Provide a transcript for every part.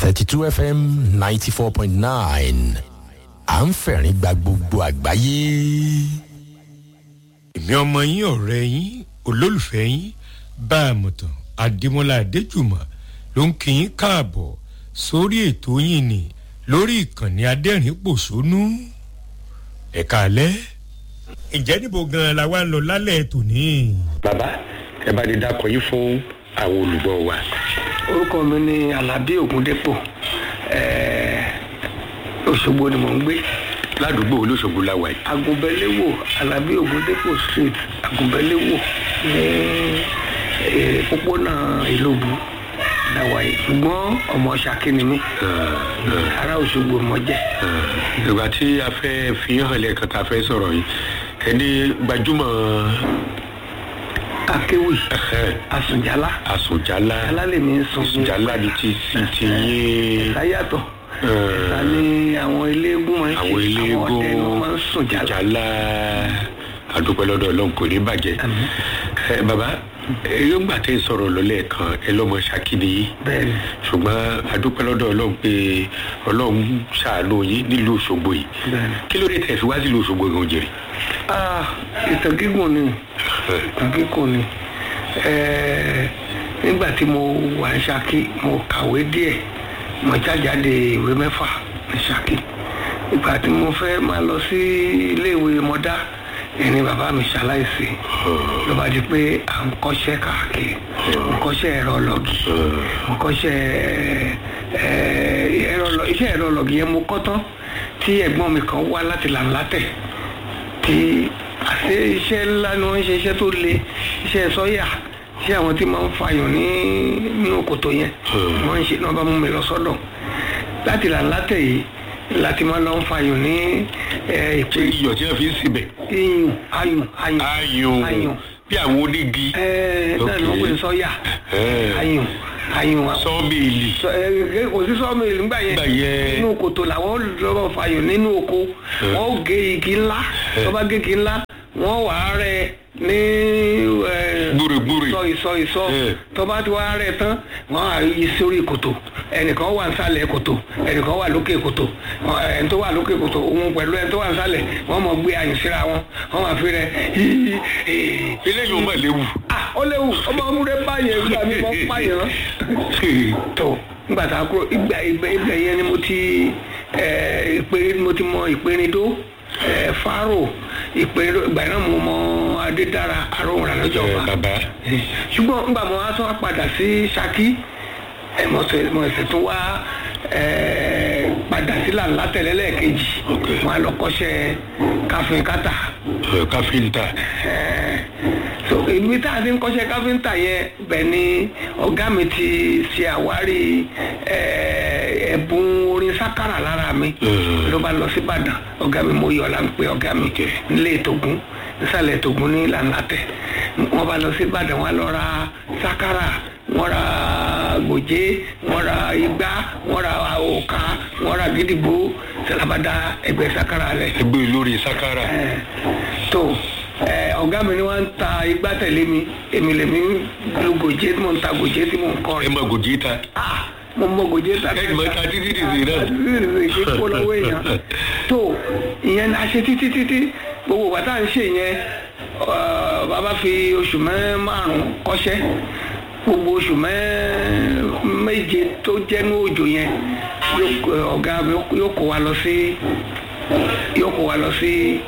thirty two fm ninety four point nine à ń fẹ̀rín gba gbogbo àgbáyé. èmi ọmọ yín ọ̀rẹ́ yín olólùfẹ́ yín bá a mọ̀ tán adémọlá adéjùmọ̀ ló ń kí yín káàbọ̀ sórí ètò yín ni lórí ìkànnì adẹ́rìn pòṣónú ẹ̀ka alẹ́ ǹjẹ́ níbo gan-an la wá ń lọ lálẹ́ tòní. bàbá ẹ bá lè dákọ yín fún àwọn olùgbọ́ wa. orúkọ mi ni alábí ògúndépò òṣogbo ni mò ń gbé ládùúgbò olóṣogbo la wà yìí. agunbẹ́léwò alábí ògúndépò street agunbẹ́léwò ní eh, pópónà ìlóbu dáwà yìí ṣùgbọ́n ọmọ ṣàkí ni mí ará òṣogbo mọ jẹ́ ìgbà tí a fẹ́ fi hàn lẹ́ẹ̀kan tá a fẹ́ sọ̀rọ̀ yìí ẹni gbajúmọ̀ akéwì asùnjálá àsùnjálá alálẹ̀ mi ń sun àsùnjálá ni ti ti ti yín sáyàtọ̀ ẹ̀ka ní àwọn eléégún máa ń ṣe àwọn eléégún àwọn ọdẹ ni wọ́n máa ń sùn jálá jálá àdúpẹ́ lọ́dọ̀ ọlọ́run kò ní bàjẹ́. ẹ bàbá yóò tẹ́ sọ̀rọ̀ lọ́lẹ̀ kan ẹ lọ́mọ ṣàkíní yìí bẹ́ẹ̀ni ṣùgbọ́n àdúpẹ́ lọ́dọ̀ ọlọ́run pé ọlọ́run ṣàánú yín nílùú òṣogbo yìí Bẹ́ẹ̀ni. kí ló dé tẹ̀ fi wá sílùú òṣogbo gan jèrè. ah ìtàn gígùn ni ìtàn gígùn ni ẹẹ nígbà tí mo wà ní Ṣakí mo kàwé díẹ̀ mo jájáde ìwé mẹ́fà ní Ṣakí ìgbà tí mo fẹ́ máa lọ sí iléèwé mọ́dá ẹni bàbá mi ṣaláìsí ló bá di pé à ń kọ́ṣẹ́ káàkiri ń kọ́ṣẹ́ ẹ̀rọ lọ́gì ń kọ́ṣẹ́ ẹ̀, ẹ̀rọ lọ- iṣẹ́ ẹ̀rọ lọ́gì yẹn mo kọ́ tán tí ẹ̀gbọ́n mi kan wá láti làǹlátẹ̀ tí àṣẹ iṣẹ́ ńlá ni wọ́n ń ṣe iṣẹ́ tó le iṣẹ́ sọ́yà iṣẹ́ àwọn tí máa ń fàyàn ní nínú kòtò yẹn wọ́n ń ṣe náà bá mú mi lọ sọ́dọ̀ láti làǹlátẹ̀ yìí láti máa lọ ń fàyàn ní ẹ̀, ṣé ìpè iyọ̀ tí wọ́n fi ń síbẹ̀ iyùn ayùn ayùn ayùn ayùn bí àwọn onígi ẹ náà ni wọ́n pè ní sọ́yà Eh. ayùn ayùn sọ́ọ̀mìlì sọ- ẹ, ẹ, kò sí sọ́ọ̀mìlì nígbà yẹn Nígbà yẹn. nínú kòtò làwọn lọ́rọ̀ fàyọ̀ nínú oko wọ́n ó gé igi ńlá tó bá gé igi ńlá wọ́n wà á rẹ ní ẹ, Gbúrìgbúrì. ìsọ ìsọ ìsọ Eh. tó bá ti wá rẹ tán wọ́n á yí sórí kòtò ẹnìkan wà nísàlẹ̀ kòtò ẹnìkan wà lókè kòtò Wọ́n- ẹni tó wà lókè kòtò òun pẹ̀lú ẹni tó wà nísàlẹ̀ wọ́n mọ̀ gbé ayùn síra wọn wọ́n máa fi rẹ eléyìí ò mà léwu. ah ó léwu ọmọ ọmúrẹ báyẹn nígbà mi mọ pààyàn tó nígbà tá a kúrò ìgbà ìgbà ìgbà yẹn ni mo ti ẹ ìpèrè mo ti mọ ìpèrèdó ẹ fáró ìpèrèdó ìgbà yẹn náà mo mọ adédára aróhùn rà lọ́jọ́ Ẹ, ọba bàbá ṣùgbọ́n nígbà mo wá tún wá padà sí Ṣakí ẹ mo ṣe mo ṣe tún wá ẹ padà sí làǹlà tẹ̀lé lẹ́ẹ̀kejì Ok. wọn á lọ kọ́ṣẹ́ káfíńkátà ẹ, káfíńtà so ibi tá a ti ń kọ́ṣẹ́ káfíńtà yẹn bẹ̀ ni ọ̀gá mi ti ṣe àwárí eh, ẹ̀bùn orin sákàrà lára mi Mhm. ló bá lọ sí Ìbàdàn ọ̀gá mi mo yọ̀ ọ́ la ń pe ọ̀gá mi nílé ìtògùn nísàlẹ̀ ìtògùn ní làǹlàtẹ̀ wọ́n bá lọ sí Ìbàdàn wọ́n lọ ra sákàrà wọ́n ra gòjé wọ́n ra igbá wọ́n ra òkà wọ́n ra gídígbò sàlábàdà ẹgbẹ́ sákàrà rẹ̀ ẹgbẹ́ olórí sakara tó ẹ, ọ̀gá mi ni wọ́n ń ta igbá tẹ̀lé mi èmi lèmi ń lo gòjé tí mò ń ta gòjé tí mò ń kọ́ ẹ rẹ̀ mọ gòjì ta Ah, mo mọ gòjé ta ẹ mọ ta títí dìde náà. títí dìde kí kó lọ́wọ́ èèyàn tó ìyẹn la ṣe títí títí gbogbo ìgbà tá à ń ṣe yẹn ọ, bàbá fi oṣù mẹ́ márùn-ún kọ́ṣẹ́ gbogbo oṣù mẹ́ méje tó jẹ́nu òjò yẹn yóò- ọ̀gá mi yóò kó wa lọ sí yóò kó wa lọ sí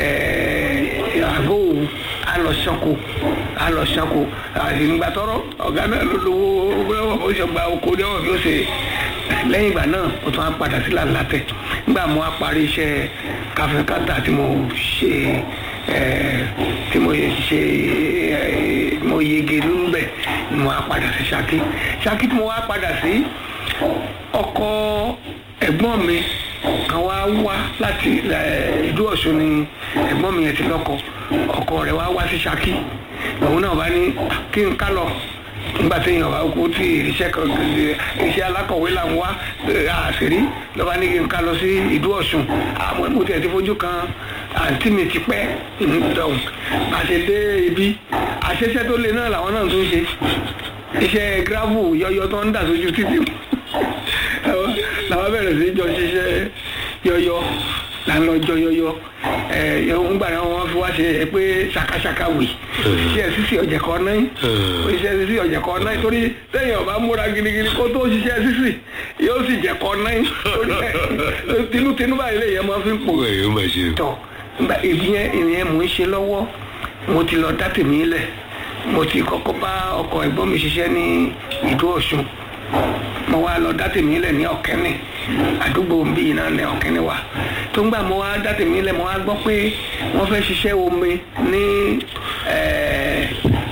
àgọ́ òwú a lọ sanko a lọ sanko àti nígbà tọrọ ọ̀gá náà ló lówó ó ṣe gba oko ní ọ̀rọ̀ bí ó ṣe lẹ́yìn ìgbà náà ó tún á padà sí làlátẹ̀ nígbà mo á parí iṣẹ́ káfíńkátà tí mo ṣe eh, tí mo ṣe eh, mo yege níbẹ̀ ni mo á padà sí Ṣakí Ṣakí tí mo wá padà sí ọkọ ẹ̀gbọ́n mi kan wá wá láti eh, ìlú Ọ̀ṣun ni ẹ̀gbọ́n mi yẹn ti lọ́kọ ọkọ rẹ̀ wá wá sí Ṣakí òun náà bá ní kí n ká lọ nígbà tí èèyàn bá kú tí iṣẹ́ kan iṣẹ́ alákọ̀wé là ń wá eh, àṣírí lọ́ba ní kí n ká lọ sí ìlú Ọ̀ṣun àmọ́ mo tiẹ̀ ti fojú kan àǹtí mi ti pẹ́ ǹdọ̀hún àṣedé ibi àṣeṣẹ́ tó le náà làwọn náà tún ṣe iṣẹ́ gravel yọyọ tó ń dà sójú títì ó làwọn bẹ̀rẹ̀ sí jọ ṣiṣẹ́ yọyọ là ń lọ jọ yọyọ ẹ ń gbà náà wọn fi wá ṣe ẹ pé ṣakaṣaka wì iṣẹ́ sísè ọ̀jẹ̀ kan náà iṣẹ́ sísè ọ̀jẹ̀ kan náà torí sẹ́yìn ọba múra gidigidi kó tó ṣiṣẹ́ sísè yóò sì jẹ̀ kan náà tinútinú báyìí lè yẹ máa fi ń pò ẹ̀ ó máa ṣe. tọ nígbà ìyẹn ìyẹn mò ń ṣe lọ́wọ́ mo ti lọ dá tèmi lẹ̀ mo ti kọ́kọ́ bá ọkọ̀ ẹ̀gbọ́n mi ṣiṣẹ́ ní ìdó ọ̀ṣun mo wá lọ dá tèmi lẹ̀ ní ọ̀kẹ́ni àdúgbò bíi náà ní ọ̀kẹ́ni wa tó ń gbà mo wá dá tèmi lẹ̀ mo wá gbọ́ pé wọ́n fẹ́ ṣiṣẹ́ omi ní ẹ̀ẹ́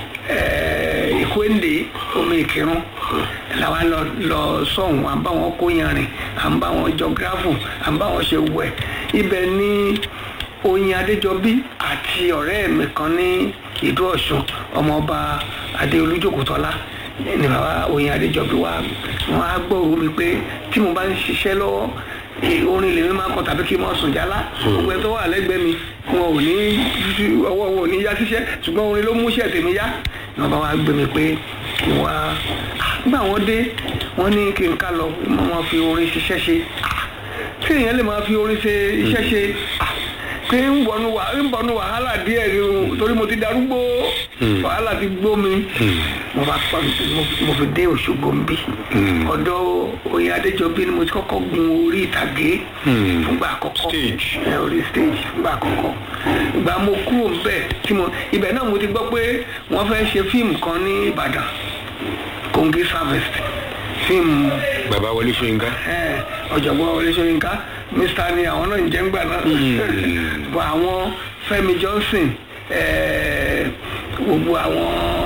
ẹ̀ẹ́ ìkwéǹde omi ìkírun làwa lọ lọ sọ̀hún à ń bá wọn kó yanrìn à ń bá wọn jọ gíráfù à ń bá wọn ṣe wẹ̀ ibẹ̀ ní oyin adéjọbí àti ọ̀rẹ́ mi kan ní ìdó ọ̀ṣun ọmọọba adéolú jòkótọ́lá ní bàbá oyin adéjọbí wa wọn á gbọ́rò mi pé tí mo bá ń ṣiṣẹ́ lọ́wọ́ eh, orin lèmi máa ń kọ tàbí kí n máa sùn jálá gbogbo ẹ tó wà lẹ́gbẹ̀ẹ́ mi wọn ò ní ọwọ́ wọn ò ní yá síṣẹ́ ṣùgbọ́n orin ló mú iṣẹ́ tèmi yá ni wọn bá wá gbé mi pé kí n wá nígbà wọn dé wọn ní kí n ká lọ mo máa fi orin ṣiṣẹ́ ṣe tí èèyàn lè máa fi orin ṣe iṣẹ́ ṣe pé ń bọnu wà ń bọnu wàhálà díẹ̀ ni o torí mo ti darúgbó wàhálà ti gbó mi mo bá pa mo- mo fi dé Òṣogbo ń bí ọ̀dọ̀ Oyin Adéjọbí ni mo ti kọ́kọ́ gun orí ìtàgé fúngbà àkọ́kọ́ Stage. ẹ, orí stage fúngbà àkọ́kọ́ ìgbà mo kúrò ńbẹ̀ tí mo ibẹ̀ náà mo ti gbọ́ pé wọ́n fẹ́ ṣe fíìmù kan ní Ìbàdàn Kongi Harvest fíìmù bàbá wọlé ṣóyínká. ẹ, ọ̀jọ̀gbọ́n Wọlé Ṣóyínká mr ni àwọn náà ń jẹ́ ńgbà náà bọ̀ àwọn Fẹ́mi Johnson ẹ, gbogbo àwọn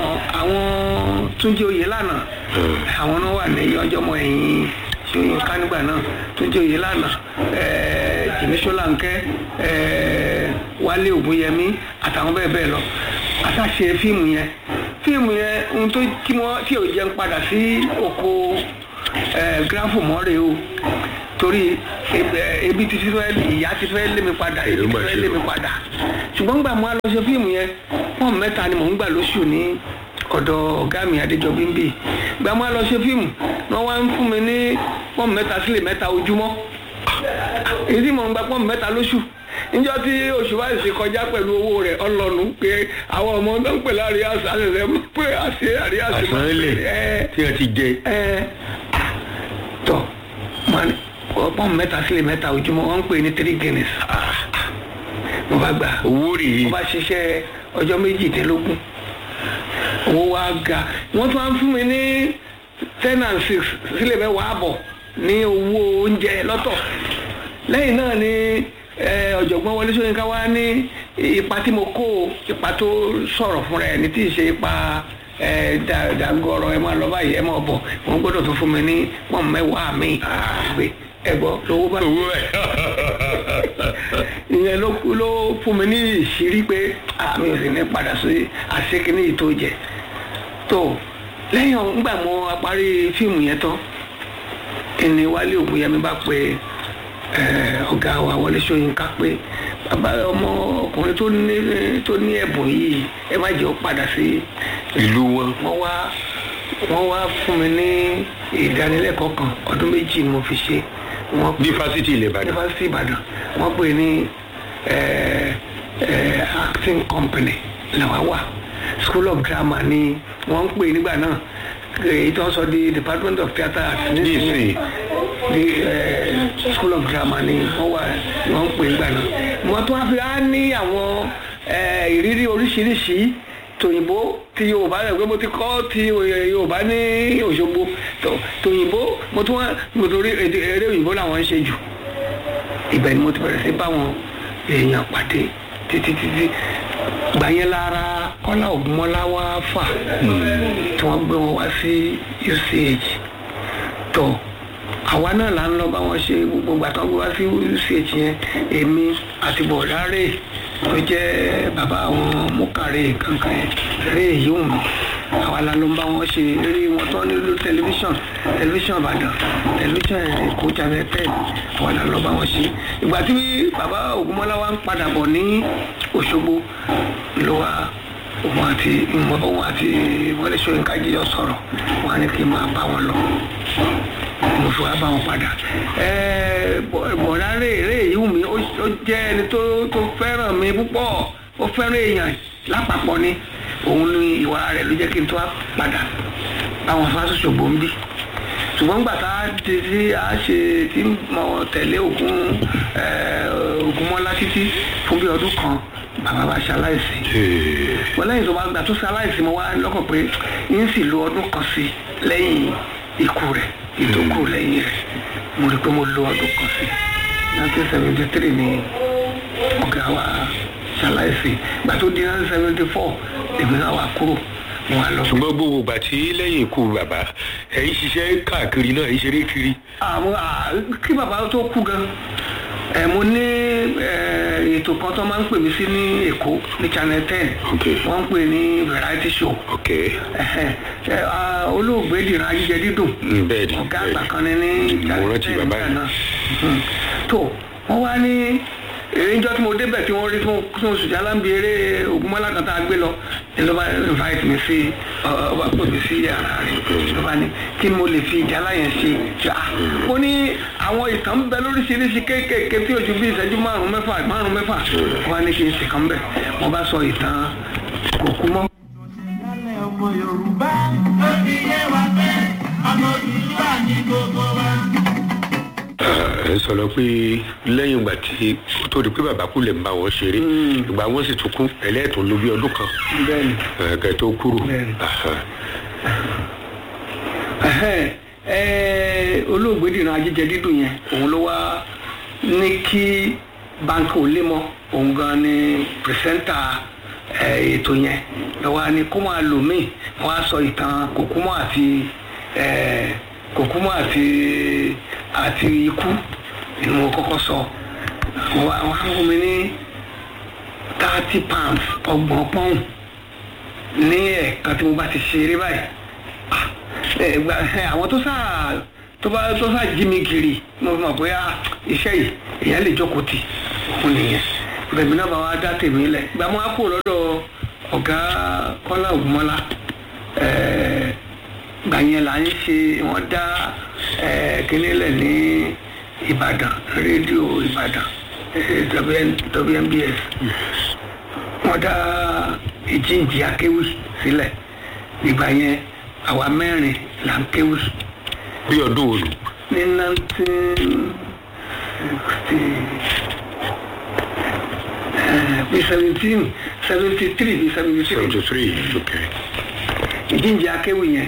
àwọn Túnjí Oyèlànà àwọn náà wà ní ọjọ́mọ ẹ̀yìn Ṣóyínká nígbà náà Túnjí Oyèlànà ẹ, Jìmí Ṣólánkẹ́ ẹ, Wálé Ògúnyẹmí àtàwọn bẹ́ẹ̀ bẹ́ẹ̀ lọ àtàṣe fíìmù yẹn fíìmù yẹn ohun tó tí wọ́n tí ò jẹ́ ń padà sí oko gíráfù mọ́rẹ̀ o torí ebe- ebi ti ti fẹ́ ìyá ti fẹ́ lé mi padà Èyí ebi ti mà fẹ́ ṣe lé o. mi padà ṣùgbọ́n gbà mo á lọ ṣe fíìmù yẹn pọ́n mẹ́ta ni mò ń gbà lóṣù ní ọ̀dọ̀ ọ̀gá mi Adéjọbí ń bì gbà mo á lọ ṣe fíìmù wọ́n wá ń fún mi ní pọ́n mẹ́ta sílẹ̀ mẹ́ta ojúmọ́ èyí tí mò ń gba pọ́n mẹ́ta lóṣù níjọ́ tí oṣù báyìí ṣe kọjá pẹ̀lú owó rẹ̀ ọlọ́nu pé àwọn ọmọ tó ń pè láàrin àṣà rẹ̀ pé àṣẹ àríyá ṣe máa ń pè àsánlẹ̀ é tí wọ́n ti jẹ. ẹ tọ man ọpọ́n mẹ́ta sílẹ̀ mẹ́ta ojúmọ́ wọ́n ń pè ní three guinness mo bá gbà owó rèé. mo bá ṣiṣẹ́ ọjọ́ méjìdínlógún owó wa ga wọ́n tún wá ń fún mi ní ten and six sílẹ̀ mẹ́wàá àbọ̀ ní owó oúnjẹ lọ́tọ̀ lẹ́yìn náà ni ẹ, ọ̀jọ̀gbọ́n Wọlé Ṣóyínká wá ní ipa tí mo kó o, ipa tó sọ̀rọ̀ fúnra ẹ̀ ní tí ì ṣe ipa ẹ, dà- dàgọ̀rọ̀ ẹ máa lọ báyìí ẹ máa bọ̀ wọ́n gbọ́dọ̀ tó fún mi ní pọ́n mẹ́wàá mi gbé ẹ gbọ́ lówó bá owó ẹ̀. ìyẹn ló ló fún mi ní ìṣírí pé àmì ò sì ní padà sí àṣekínní yìí tó jẹ tó lẹ́yìn ọ̀hún, nígbà mo parí fíìmù yẹn tán ẹni Wálé Ògúnyẹmí bá pe eh, ọ̀gá wa Wọlé Ṣóyínká pé bàbá ọmọ ọkùnrin tó ní tó ní ẹ̀bùn yìí ẹ má jẹ́ ó padà sí ìlú wọn. wọ́n wá wọ́n wá fún mi ní ìdánilẹ́kọ̀ọ́ kan ọdún méjì mo fi ṣe wọ́n ní fásitì ilẹ̀ ìbàdàn. yunifásitì ìbàdàn wọ́n pè ní eh, eh, acting company làwọn wà school of drama ni wọ́n ń pè nígbà náà èyí tó ń sọ di department of theatre arts Nísìnyí. ní eh, school of drama ni wọ́n wà ni wọ́n ń pè nígbà náà wọ́n tún wá fi á ní àwọn eh, ìrírí oríṣiríṣi tòyìnbó ti yorùbá rẹ pé mo ti kọ́ ti yorùbá ní òṣogbo tó- tòyìnbó mo tún wá mo torí èdè eré òyìnbó làwọn ń ṣe jù ibẹ̀ ni mo ti bẹ̀rẹ̀ sí báwọn èèyàn pàdé títí títí gbà yẹn lára kọ́lá ògúnmọ́lá wá fà tí wọ́n gbé wọn wá sí UCH tó àwa náà là ń lọ bá wọn ṣe gbogbo ìgbà tó ń gbé wá sí UCH yẹn èmi àti bọ̀dárè tó jẹ́ bàbá àwọn mọ́kàrè kankan yẹn rè yóò mi àwa la ló ń bá wọn ṣe eré wọn tó nílò tẹlifíṣàn tẹlifíṣàn ìbàdàn tẹlifíṣàn èkó channel ten àwa la ló bá wọn ṣe ìgbà tí bàbá ògúnmọ́lá wa ń padà bọ̀ ní òṣogbo ló wá òun àti òun àti Wọlé Ṣóyínká jíjọ sọ̀rọ̀ wọn á ní kí n máa bá wọn lọ mo fi wá bá wọn padà Ẹ, bọ̀- bọ̀dá rèé yìí mi ó ó jẹ́ ẹni tó tó fẹ́ràn mi púpọ̀ ó fẹ́ràn èèyàn lápapọ̀ ni òun ni ìwà rẹ̀ ló jẹ́ kí n tó wá padà báwọn fásitì ń bí ṣùgbọ́n gbà tá a ti tí a ṣe tí mo tẹ̀lé ogun ogunmọ́lá títí fún bí ọdún kan bàbá bá ṣaláìsí wọ́n lẹ́yìn tó bá gbà tó ṣaláìsí mo wá lọ́kàn pé yín sì lo ọdún kan sí lẹ́yìn ikú rẹ̀ ìdókù lẹ́yìn rẹ̀ mo rí i pé mo lo ọdún kan sí nineteen seventy three ni ọ̀gá wa ṣaláìsí gbà tó di nineteen seventy four èmi náà wà kúrò mo wà lọ. ṣùgbọ́n gbogbo ìgbà tí lẹ́yìn ikú bàbá ẹ̀yin ṣiṣẹ́ káàkiri náà ẹ̀yin ṣeré kiri. àwọn à, kí bàbá tó kú gan ẹ mo ní ẹ, ètò kan tó máa ń pè mí sí ní èkó ní channel ten Ok. wọ́n ń pè ní variety show ok Ẹhẹ́n. Ẹ, à, olóògbé dìran ajíjẹ dídùn Mm, bẹ́ẹ̀ ni, ọ̀gá bẹ́ẹ̀ àgbà ni. kan ní ní Mo channel rántí ten bàbá nígbà yẹn. náà Mhm. tó wọ́n wá ní ìrìnjọ́ tí mo débẹ̀ tí wọ́n rí fún fún oṣù tí aláǹbí eré ògúnmọ́lá kan tá a gbé lọ ni ló bá invite mi sí ọ- ọba pè mí sí yàrá rẹ̀ ló bá ní kí ni mo lè fi ìjálá yẹn ṣe ṣá mo ní àwọn ìtàn ń bẹ lóríṣiríṣi kéékèèké tí ojú bí ìṣẹ́jú márùn-ún mẹ́fà márùn-ún mẹ́fà wọ́n á ní kí n ṣe kan bẹ̀ mo bá sọ ìtàn kò kú mọ́. ìyálẹ̀ ọmọ yorùbá ó fi yé wa pé ọmọ òdùdúwà ní gbogbo wa. ẹ sọ̀rọ̀ pé lẹ́yìn ìgbà tí ó tó di pé bàbá kú lè ń bá wọn ṣeré ìgbà wọn sì tún kú ẹlẹ́ẹ̀tún ló bí ọdún kan bẹ́ẹ̀ni ẹ̀ẹ́dẹ̀ tó kúrò. Bẹ́ẹ̀ni. Aha. Ẹhẹ́n, ẹ, olóògbé dìran ajíjẹ dídùn yẹn òun ló wá ní kí báńkì ò lé mọ òun gan ni pìrìsẹ́ńtà ẹ, ètò yẹn lọ́wọ́ ni kó máa lò míì wọ́n á sọ ìtàn kòkúmọ́ àti ẹ, kòkúmọ́ àti àti ikú ni mo kọ́kọ́ sọ wọ́n á wọ́n á fún mi ní thirty pounds ọgbọ̀n pọ́ùn ní ẹ̀ẹ̀kan tí mo bá ti ṣeré báyìí ah, ẹ, gba- ẹ, àwọn tó sáà tó bá tó sáà jí mi kiri mo fi mọ̀ pé ah, iṣẹ́ yìí èèyàn lè jókòó tì òun nìyẹn bẹ̀mí náà bá wa dá tèmi lẹ̀ gba mo á kó lọ́dọ̀ ọ̀gá kọ́lá ògúnmọ́lá ẹ̀ẹ́ gbà yẹn là ń ṣe wọ́n dá ẹ̀ẹ́ kíní lẹ̀ ní ìbàdàn rédíò ìbàdàn eh, WN WNBS wọ́n dá ìjíǹjì akéwì sílẹ̀ ìgbà yẹn àwa mẹ́rin là ń kéwì bí ọdún wo nù. ní nineteen sixty bí seventeen seventy three bí seventy three seventy three ok. ìjíǹjì akéwì yẹn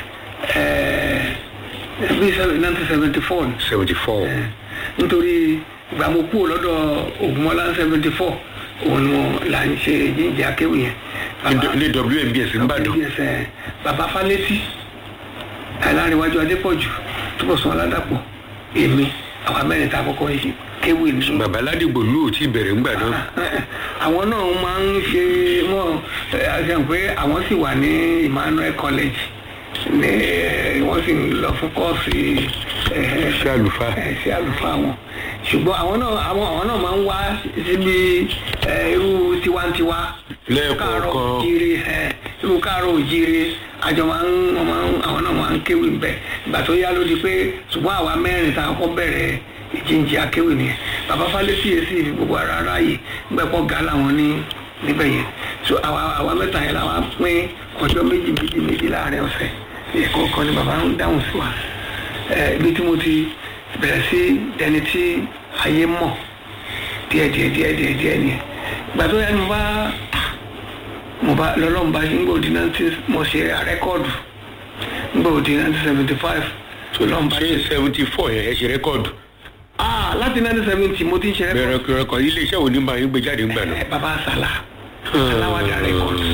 bí nineteen seventy four seventy four. nítorí ìgbà mo kúrò lọ́dọ̀ ògùnmọ́lá seventy four òun ni mo là ń ṣe ìjíǹjì akéwì yẹn. Bàbá- ní WNBS nìbàdàn. WBS, ẹ, bàbá falẹ́tì alárinwájú adépọ̀jù túbọ̀sán aládàpọ̀ èmi àwọn amẹ́rin tá a kọ́kọ́ yìí kéwì ní. bàbá ládìgbò lù ú tí bẹ̀rẹ̀ ńgbà náà. àwọn náà máa ń ṣe wọn àṣà pé àwọn sì wà ní Emmanuel College ní ẹ, wọ́n sì ń lọ fún kọ́ọ̀sì ẹ, ṣé àlùfáà. ẹ, sí àlùfáà wọn ṣùgbọ́n àwọn náà àwọn àwọn náà máa ń wá síbi ẹ, irú tiwantiwa Lẹ́ẹ̀kọ̀ọ̀kan. káàárọ̀ òjíire ẹ, irú káàárọ̀ òjíire àjọ máa ń wọ́n máa ń àwọn náà máa ń kéwì ń bẹ̀ ìgbà tó yá ló di pé ṣùgbọ́n àwa mẹ́rin tá a kọ́ bẹ̀rẹ̀ ìjíǹjì akéwì nìyẹn bàbá falẹ́sì yẹn sì fi gbogbo ara ráàyè gbẹ̀pọ̀ ga làwọn ní níbẹ̀ yẹn so àwa àwa mẹ́ta yẹn làwa pín ọjọ́ méjì méjì méjì láàrin ọ̀sẹ̀ ẹ̀kọ́ kan ni bàbá ń dáhùn sí wa ẹ ibi tí mo ti bẹ̀rẹ̀ sí dẹni tí ayé mọ̀ díẹ̀ díẹ̀ díẹ̀ díẹ̀ díẹ̀ nìyẹn ìgbà tó yá ni mo bá mo bá lọ́lọ́run bá ń gbòdì nineteen mo ṣe rẹ́kọ́ọ̀dù ń gbòdì nineteen seventy five tó lọ́run bá ṣé seventy four yẹn ẹ ṣe rẹ́kọ̀dù. ah láti nineteen seventy mo ti ń ṣe rẹ́kọ́ọ̀dù bẹ̀rẹ̀ rẹ́kọ̀dù ilé iṣẹ́ wo ni máa ń gbé jáde ńgbà náà. ẹ bàbá àsàlà aláwàdà rẹ́kọ́ọ̀dù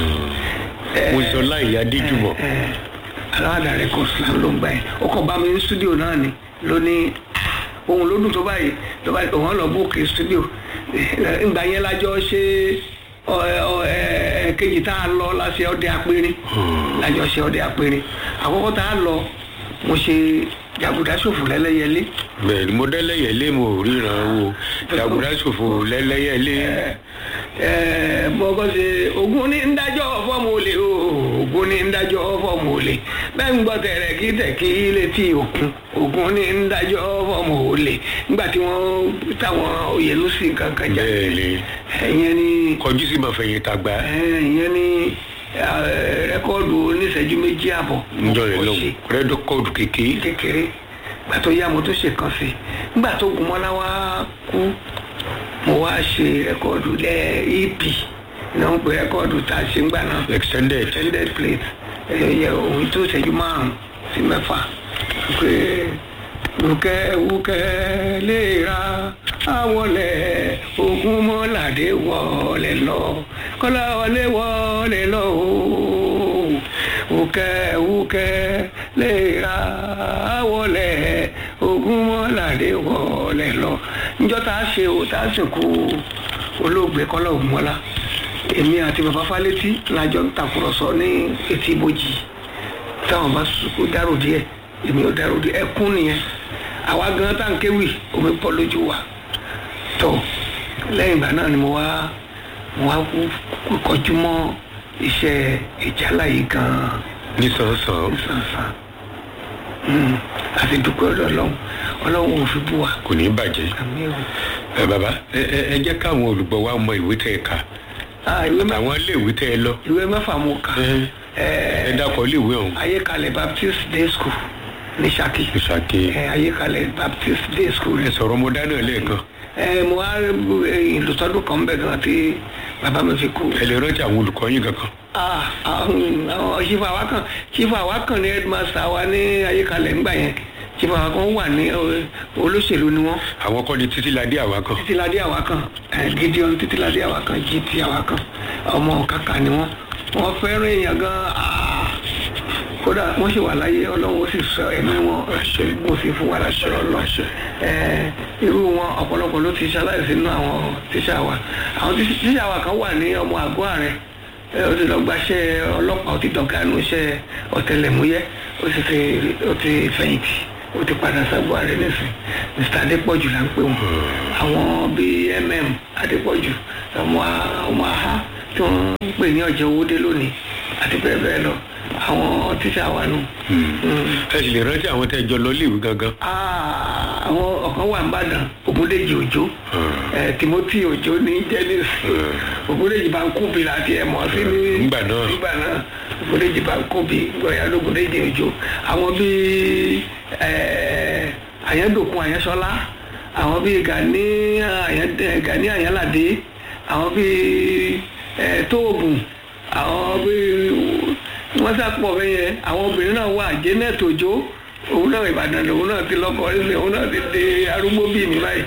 mo sọ láì yá díjùmọ̀. aláwàdà rẹ́kọ́ọ̀dù là ń ló ń gbà yẹn ó kàn bá mi ní stúdíò náà ni lónìí ohun ló dùn tó báyìí tó báyìí òun lọ bóòkè stúdíò ìgbà yẹn lájọ ṣe ọ ọ ẹ kejì tá a lọ láṣẹ ọdẹ apẹrin lájọ ṣe ọdẹ apẹrin àkọ́kọ́ tá a lọ mo ṣe jàgùdá ṣòfò lẹ́lẹ́yẹlé bẹ́ẹ̀ ni mo dẹ́lẹ́yẹlé mo ríran wo jàgùdá ṣòfò lẹ́lẹ́yẹlé. bọ́kọ́ ṣe ogun ní ń dájọ́ fọ́ọ̀mù olè o ogun ní ń dájọ́ fọ́ọ̀mù olè bẹ́ẹ̀ bẹ́ẹ̀ ń gbọ́ tẹ̀rẹ̀ kí tẹ̀ kí létí òkun òkun ní ń dájọ́ ọmọ òòlè nígbà tí wọ́n táwọn òyìnbó sí nǹkan kan jáde bẹ́ẹ̀ ni ẹ̀yẹn ni kọjú sí máa fẹ̀yìn tàgbà ẹ̀yẹn ni eh, rẹ́kọ́ọ̀dù oníṣẹ́jú méjì àbọ̀ níjọ́ yẹn mo lọ́hùn ṣe rẹ́dọ̀kọ́ọ̀dù kékeré kékeré gbà tó yá mo tó ṣe kan sí nígbà tó gunmọ́lá wá kú mo wá ṣe rẹ́kọ́ọ̀dù lẹ́ ep náà ń pè rẹ́kọ́ọ̀dù tá a ṣe ń gbà náà extended extended plate ẹyẹ òun tó ṣẹ́jú márùn sí mẹ́fà pé wúkẹ́ wúkẹ́ lè ra àwọlẹ̀ ogun mọ́ládé wọlé lọ kọ́lá wọlé wọlé lọ ooo wúkẹ́ wúkẹ́ lè ra àwọlẹ̀ ogun mọ́ládé wọlé lọ níjọ́ tá a ṣe o tá a sìnkú olóògbé kọ́lá ògúnmọ́lá èmi àti bàbá fálétí lájọ ń tàkùrọ̀sọ ní etí ibojì táwọn bá sùkú dárò díẹ̀ èmi ò dárò díẹ̀ ẹkún nìyẹn àwa gan tá n kéwì omi pọ̀ lójú wa tó lẹ́yìn ìgbà náà ni mo wá mo wá kú- kú kọjú mọ́ iṣẹ́ ìjálá yìí gan-an nísànsán nísànsán Mm, àti dúpẹ́ ọ̀dọ̀ ọlọ́run ọlọ́run ò fi bú wa kò ní bàjẹ́ àmì ò ẹ bàbá ẹ ẹ ẹ jẹ́ káwọn olùgbọ́ wa mọ ìwé tẹ́ ẹ kà Ah, ìwé mẹ́fà àwọn iléèwé tẹ́ ẹ lọ ìwé mẹ́fà mo kà ẹ ẹ ẹ dákọ̀ iléèwé ọ̀hún ayékalẹ̀ baptist day school ní Ṣakí ìṣàkè ẹ ayékalẹ̀ baptist day school ẹ sọ̀rọ̀ mo dáná lẹ́ẹ̀kan ẹ mo wá ìlùtọ́dún kan bẹ̀ gan tí bàbá mi fi kú. ẹ lè rántí àwọn olùkọ́ yín kankan Ah, àwọn àwọn chief awakan chief awakan ní headmaster wa ní ayékalẹ̀ ńgbà yẹn chief awakan wà ní ọ, olóṣèlú ni wọ́n àwọn kọ́ni títí ládé àwa kan títíladé awakan ẹ, gideon títíladé awakan gt awakan ọmọ kàkà ni wọ́n wọ́n fẹ́ràn èèyàn gan ah, kódà wọ́n sì wà láyé ọlọ́run ó sì sọ ẹ̀mí wọn mo sì fún wa láṣẹ ọlọ́ṣẹ irú wọn ọ̀pọ̀lọpọ̀ ló ti ṣaláìsí nínú àwọn tíṣà wa àwọn tí- tíṣà wa kan wà ní ọmọ àgọ́ ààrẹ ẹ, ó ti lọ gbaṣẹ́ ọlọ́pàá ó ti dọ̀gá nínú iṣẹ́ ọ̀tẹlẹ̀múyẹ́ ó sì ti ó ti fẹ̀yìntì ó ti padà sábọ̀ ààrẹ nísìn mr adépọ̀jù là ń pè wọ́n àwọn bíi mm adépọ̀jù ọmọ a- ọmọ aha tí wọ́n ń pè ní ọ̀jẹ̀ owódé lónìí àti bẹ́ẹ̀ bẹ́ẹ̀ lọ àwọn tíṣà wa nù. Mm. ẹ sì lè rántí àwọn tẹ́ ẹ jọ lọ iléèwé gangan Ah, àwọn ọ̀kan wà nìbàdàn ògúndèjì òjò ẹ, timothy òjò ní jẹnis ògúndèjì bá ń kúbi láti ẹ̀ mọ̀ sí ní Nígbà náà. nígbà náà ògúndèjì bá ń kúbi gbọ̀yà lógúndèjì òjò àwọn bíi ẹ, àyẹ́dòkun àyẹ́sọ́lá àwọn bíi gani àyẹ́ gani àyẹ́ládé àwọn bíi ẹ, tóògùn àwọn bíi wọ́n sàpọ̀ bẹ́ẹ̀ yẹn àwọn obìnrin náà wà janet òjò òun náà ìbàdàn lòun náà ti lọ́kọ ẹsẹ̀ òun náà ti di arúgbó bíi mi báyìí.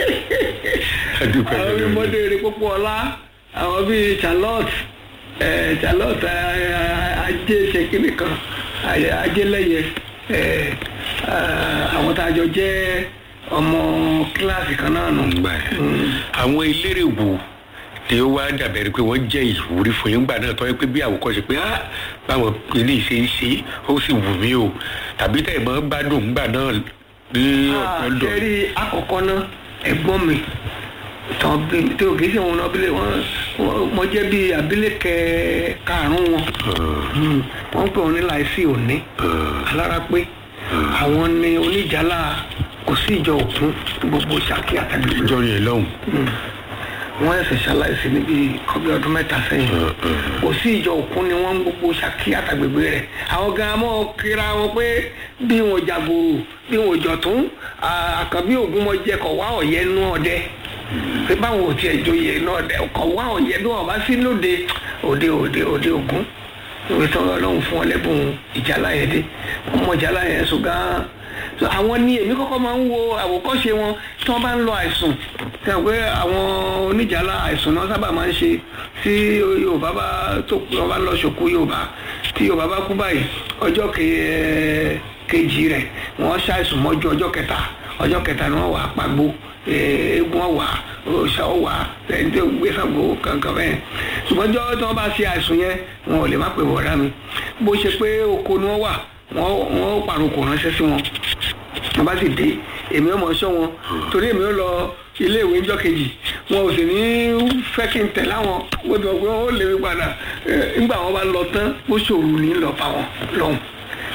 ẹ dúpẹ́ àwọn bíi lọ́wọ́ mọ́déré pópó ọlá àwọn bíi charlotte ẹ̀ charlotte ẹ̀, ajé ṣèkínì kan ayé- ajélẹ́yẹ ẹ̀, ẹ̀, àwọn tá a jọ jẹ́ ọmọ kíláàsì kan náà nù. gbà ẹ àwọn eléré wo tí ó wá dàbẹ̀rẹ̀ pé wọ́n jẹ́ ìwúrí fún yín gbà náà tọ́ ẹ pé bí àwòkọ́ṣe pé á báwọn ilé ìṣe ń ṣe ó sì wù mí o tàbí tẹ̀ mọ́ gbádùn gbà náà ní ọ̀dọ̀ sẹ́rí àkọ́kọ́ náà ẹ̀gbọ́n mi tán bí tí o kì í ṣe wọn abilé wọn wọn- mo jẹ́ bí abilékẹ karùn-ún wọn Hmm. wọ́n pè wọ́n ní láìsí òní alára pé àwọn ni oníjàlá kò sí ìjọ òkun gbogbo Ṣakí àtàgbègbè ìjọ yẹn lọ́hùn wọ́n ẹ̀sẹ̀ ṣaláìsí níbi kọ́bí ọdún mẹ́ta sẹ́yìn kò sí ìjọ òkun ni wọ́n ń gbogbo Ṣakí àtàgbègbè rẹ̀ àwọn gan mọ́ kíra wọn pé bí wọn jàgbòrò bí wọn jọ̀tún àkànbí ògúnmọ̀jẹ kọ̀ wá ọ̀yẹ́ nú ọdẹ pé báwọn ò tiẹ̀ joyè nú ọdẹ kọ̀ wá ọ̀yẹ́ bí wọn bá sí lóde òde òde òde ògún ìwé tí ọlọ́run fún ọ lẹ́bùn ìjálá yẹn dé wọ́n mọ ìjálá yẹn sùn gan-an so àwọn ní èmi kọ́kọ́ máa ń wo àwòkọ́ṣe wọn tí wọ́n bá ń lọ àìsùn tí wọ́n pé àwọn oníjàlá àìsùn náà sábà máa ń ṣe tí yorùbá bá tó wọ́n bá lọ ṣòkú yorùbá tí yorùbá bá kú báyìí ọjọ́ ke- kejì rẹ̀ wọ́n ṣàìsùn mọ́jú ọjọ́ kẹta ọjọ́ kẹta ni wọ́n wà pàgbó eégún ọ̀wà òòṣà ọ̀wà ẹni tó gbé Ṣàngó kankan bẹ́ẹ̀ ṣùgbọ́n ọjọ́ tí wọ́n bá ṣe àìsùn yẹn wọn ò lè má pè wọ́ọ́rá mi bó ṣe pé oko ni wọ́n wà wọ́n wọ́n pàrokò ránṣẹ́ sí wọn wọ́n bá sì dé èmi ọmọ ṣọ́ wọn torí èmi ó lọ ilé ìwé ńjọ́ kejì wọn ò sì ní fẹ́ kí n tẹ̀ láwọn wọ́n ti mọ̀ pé wọ́n ó lè mi padà Eh, nígbà wọn bá lọ tán ó ṣòro ní lọ bá wọn lọ́hùn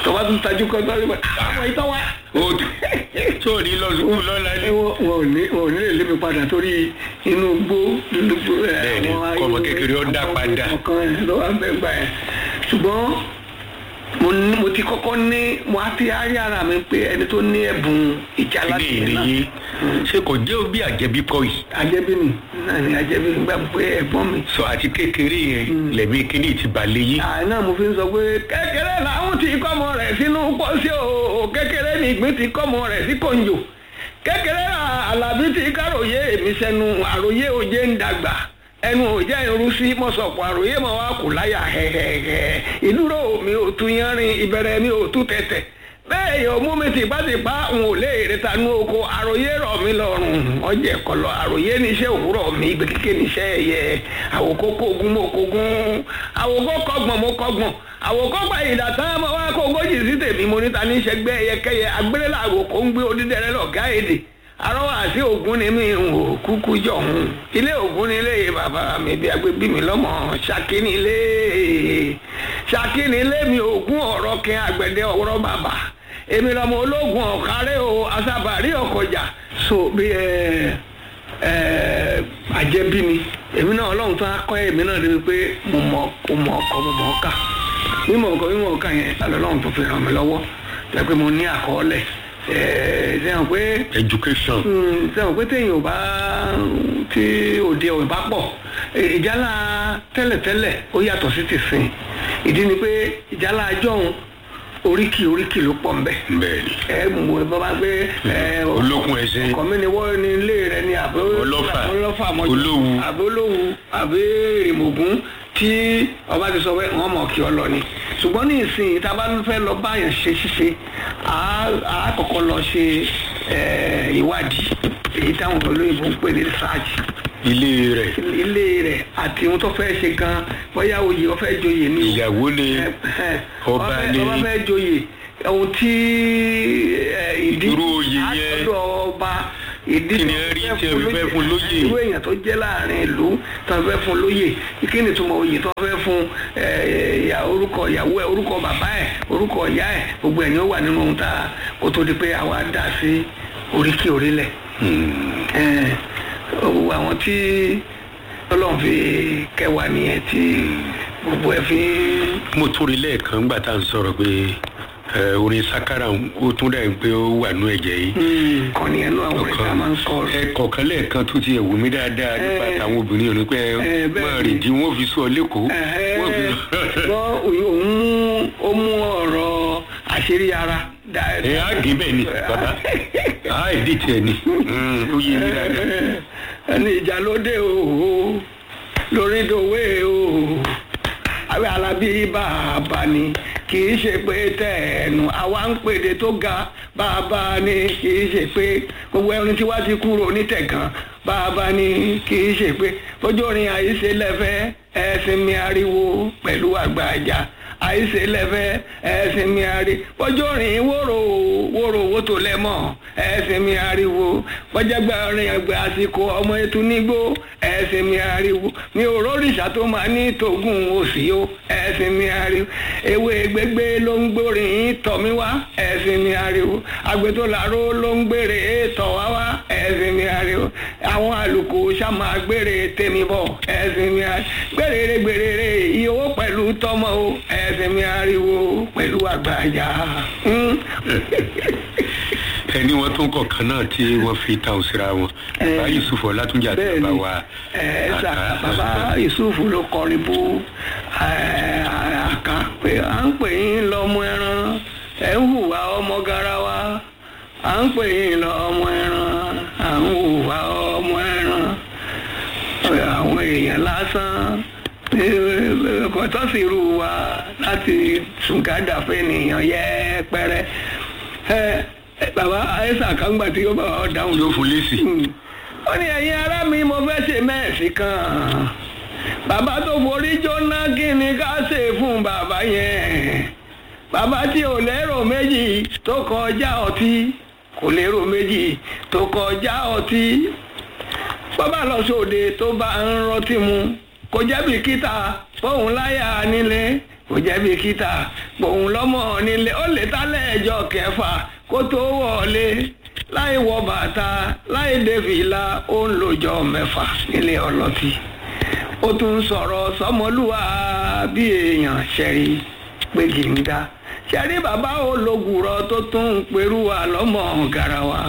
tọ́ba tún tajú kọ́ tọ́ba tún àwọn ìtọ́ wa. o tó o ní lọ sùkúù lọ́la ni. wọn wọn ò ní wọn ò ní lè lé mi padà torí inú gbó inú gbó ẹ, Bẹ́ẹ̀ni, àwọn ayé- kọ́mọ kékeré ó dá padà. ọkàn ẹ ló wà bẹ́ẹ̀ gbà yẹn ṣùgbọ́n mo ní mo ti kọ́kọ́ ní mo á ti rí ara mi pé ẹni tó ní ẹ̀bùn ìjà ilé láti ìrìnyé ṣé kò jẹ́ bí àjẹbí kọ́ yìí. ajẹ́bí mi náà ni ajẹ́bí mi gbà pé ẹ̀gbọ́n mi sọ àti kékeré yẹn lẹ̀mí kíní ti balẹ̀ yìí. àná mo fi ń sọ pé kékeré làwọn ti kọ́mọ rẹ̀ sínú pọ́sí o kékeré ni ìgbín ti kọ́mọ rẹ̀ sí kòǹjò kékeré alábí ti káròyé èmi sẹ́nu àròyé òjé ń dàgbà ẹnu òjé irú sí mọ̀sọ̀pọ̀ àròyé mọ̀ wá kù láyà hẹ̀hẹ̀hẹ̀ ìdúró mi ò tún yánrin ìbẹ̀rẹ̀ mi ò tún tẹ̀tẹ̀ bẹ́ẹ̀ yóò mú mi tìpátìpá n ò lè reta nú oko àròyé rọ̀ mí lọ́rùn ọjẹ́ kọlọ àròyé níṣẹ́ òwúrọ̀ mi ìgbé kíké níṣẹ́ ẹ̀yẹ àwòkó kógun mo kógun àwòkó kọgbọ̀n mo kọgbọ̀n àwòkó gba ìdàtà mo wá kó ogójì sí tèmi mo níta níṣẹ́ gbẹ́ ẹyẹkẹyẹ agbélélà àwòkó ń gbé odídẹrẹ lọ̀gá èdè arọ́wọ́ àti ògún ni mi ń wò kúkú jọ̀hún ilé ògún ni ilé bàbá mi bí agbébí mi lọ́mọ ṣákí ni ilé ṣákí ni ilé mi ògún ọ̀rọ̀ kí agbẹ̀dẹ ọ̀rọ̀ bàbá èmi lọ́mọ ológun ọ̀kárẹ́ o asábàárí ọ̀kọjà so bí ẹ ẹ àjẹbí ni èmi náà ọlọ́run tó á kọ́ èmi náà débi pé mo mọ̀ mo mọ̀ ọkọ mo mọ̀ ọ́kà mímọ̀ ọkọ mímọ̀ ọkà yẹn ọlọ́run tó fi ràn mí lọ́wọ́ jẹ́ pé mo ní àkọọ́lẹ̀ ẹ̀ ṣe hàn pé education. sẹ́wọ̀n pé téèyàn ò bá tí òde ò bá pọ̀ ìjálá tẹ́lẹ̀tẹ́lẹ̀ ó yàtọ̀ sí tìsín ìdí ni pé ìjálá ajọ́hun oríkì oríkì ló pọ̀ nbẹ̀ bẹ́ẹ̀ni. ẹ mú ẹ bá bá gbé ẹ olókun ẹṣin. ọkọ mi ni wọ́n ní ilé rẹ ni àbí Ọlọ́fà. ọlọ́fà mọ́jú Olówu. àbí olówu àbí rèmọ̀gún tí ọba ti sọ pé wọ́n mọ̀ kí ọ lọ ni ṣùgbọ́n ní ìsìn tá a bá fẹ́ lọ báyàn ṣe ṣíṣe á á kọ́kọ́ lọ ṣe ẹ, ìwádìí èyí táwọn olóyìnbó ń pè ní research ilé rẹ̀ ilé rẹ̀ àti ohun tó fẹ́ ṣe gan bóyá oyè ó fẹ́ joyè ní ìyàwó ni ọba ni ọba fẹ́ joyè ohun tí ẹ, ìdí Irú oyè yẹn. àtọ́dọ̀ ọba ìdí Kí ni tó ẹ rí fẹ́ tí ẹ fún fẹ́ fún lóyè? irú èèyàn tó jẹ́ láàrin ìlú tó fẹ́ fún lóyè kí ni ìtumọ̀ oyè tó fẹ́ fún ẹ, ìyá orúkọ ìyàwó ẹ orúkọ bàbá ẹ orúkọ ìyá ẹ gbogbo ẹ̀ ni ó wà nínú ohun tá a kó tó di pé àwa dá sí oríkì orílẹ̀ ẹ, gbogbo àwọn tí ọlọ́run fi kẹwàá nìyẹn tí gbogbo ẹ̀ fi ń mo tún rí lẹ́ẹ̀kan gbà tá à ń sọ̀rọ̀ pé ẹ, orin sakara ó tún dà pé ó wà nú ẹ̀jẹ̀ yìí. kàn ní ẹnu àwọn ìta máa ń sọ ẹ kọ̀ọ̀kan lẹ́ẹ̀kan tó ti ẹ̀wù mí dáadáa nípa Ẹ. táwọn obìnrin òní pé Ẹ, bẹ́ẹ̀ máa ni. rìn jí wọ́n fi sọ lẹ́kọ̀ọ́. wọ́n fi ṣùgbọ́n òun mú ó mú ọ̀rọ̀ àṣírí ara dáadáa. ẹ á gé bẹ́ẹ̀ ni bàbá á ìdí tiẹ̀ ni Mm, ó yé mi dáadáa. ẹni ìjà ló dé o lórí dòwe o àwẹ̀ alábí bàbá ni kì í ṣe pé tẹ̀ẹ̀nù àwa ń pèdè tó ga bàbá ni kì í ṣe pé gbogbo ẹni tí wàá ti kúrò nítẹ̀gàn bàbá ni kì í ṣe pé ojú orin àìṣe lẹ́fẹ̀ẹ́ ẹ̀sìn mi ariwo pẹ̀lú àgbàjà àìsè lẹ́fẹ́ ẹ̀sìn mi àrí bọ́jọ́ rìn wóró wóró owó tó lẹ́mọ̀ ẹ̀sìn mi àríwo bọ́jàgbà rìn ẹgbẹ́ àsìkò ọmọ ètò nígbó ẹ̀sìn mi àríwo mi ò rórìṣà tó máa ní tògùn òsì o ẹ̀sìn mi àríwo ewé gbégbé ló ń gbórin tọ̀ mí wá ẹ̀sìn mi àríwo àgbẹ̀tò làró ló ń gbére tọ̀ wá wá ẹ̀sìn mi àríwo àwọn àlùkò sàmà gbére tèmi bọ̀ ẹ̀sìn mi àríwo gbèrèrè gbèrèrè iye owó pẹ̀lú tọmọ o ẹ̀sìn mi ariwo pẹ̀lú àgbàjà. ẹni wọn tún kọ̀ọ̀kan náà tí wọ́n fi ta òsira wọn bàbá yusuf ọlátúnjà àti bàbá wa ẹ ṣá àká. bàbá yusuf ló kọrin bú ẹ, àká pé à ń pè yín lọ́mọ ẹran ẹ̀ ń hùwà ọmọ garawa à ń pè yín lọ́mọ ẹran à ń hùwà ọmọ ẹran àwọn èèyàn lásán kò tó sì rú wa láti sùnkádà fẹ́nìyàn yẹ́pẹ́rẹ́ ẹ ẹ, bàbá àìsàn kan gbà tí ó bá ọ dáhùn yóò fún lẹ́sì. ó ní ẹ̀yin ará mi mo fẹ́ ṣe mẹ́ẹ̀sì kan bàbá tó forí jóná kí ni ká ṣe fún bàbá yẹn bàbá tí ò lérò méjì tó kọjá ọtí kò lérò méjì tó kọjá ọtí bàbá lọ sóde tó bá ń rọtí mu kò jẹ́ bìkítà fóun láyà nílé kò jẹ́ bí kíta gbòun lọ́mọ nílé ó lè tálẹ̀ ẹjọ́ kẹfà kó tó wọlé láì wọ bàtà láì dé fìlà ó ń lòjọ mẹ́fà nílé ọlọ́tí ó tún sọ̀rọ̀ sọmọlúwa bí èèyàn ṣẹ̀rí pé kì í dá ṣẹ̀rí bàbá ológùrọ̀ tó tún ń perú wa lọ́mọ garawa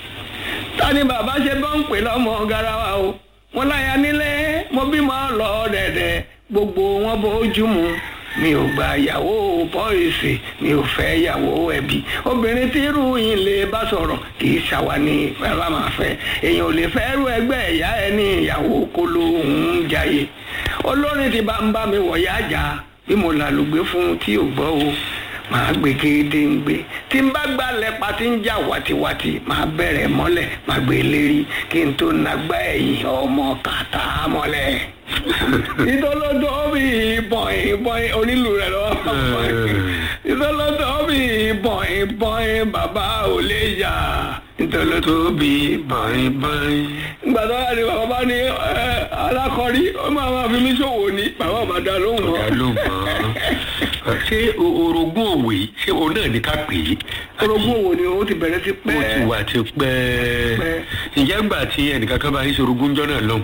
ta ni bàbá ṣe bá ń pè lọ́mọ garawa o mo láya nílé mo bímọ lọ dẹ̀dẹ̀ gbogbo wọn bójú mu mi ò gba ìyàwó pọ́ìsì mi ò fẹ́ ìyàwó ẹbí obìnrin tí irú yìí lè bá sọ̀rọ̀ kì í ṣàwà ní bàbá máa fẹ́ èèyàn ò lè fẹ́ rú ẹgbẹ́ ìyá ẹ ní ìyàwó kolo òun jayé olórin ti bá ń bá mi wọ̀ yá jà bí mo làlùgbé fún tí ò gbọ́ o màá gbé gédé ń gbé tí n bá gbalẹ̀ pa tí ń jà wàtiwàti màá bẹ̀rẹ̀ mọ́lẹ̀ màá gbé lérí kí n tó nagbá ẹ̀yìn ọmọ kàtà mọ́lẹ̀ ìtọ́lọ́dọ̀ bí bọ̀ìn bọ̀ìn onílù rẹ̀ lọ́wọ́ ìtọ́lọ́dọ̀ bí bọ̀ìn bọ̀ìn bàbá ò lè yà ìtọ́lọ́dọ̀ bí bọ̀ìn bọ̀ìn. gbàdá ni bàbá bá ní alákọ̀rí ó máa ma fi mí ṣòwò ní bàbá ò máa dá lóhùn mọ́. ọ̀gá ló mọ̀ ṣé o- orogún òwe ṣé o náà ní ká pè é. orogún òwò ni ó ti bẹ̀rẹ̀ sí ó pẹ́. ti wà ti pẹ́ Pẹ́. ǹjẹ́ gbà tí ẹnìkan kan bá ń ṣe orogún jọ́ náà lọ́hùn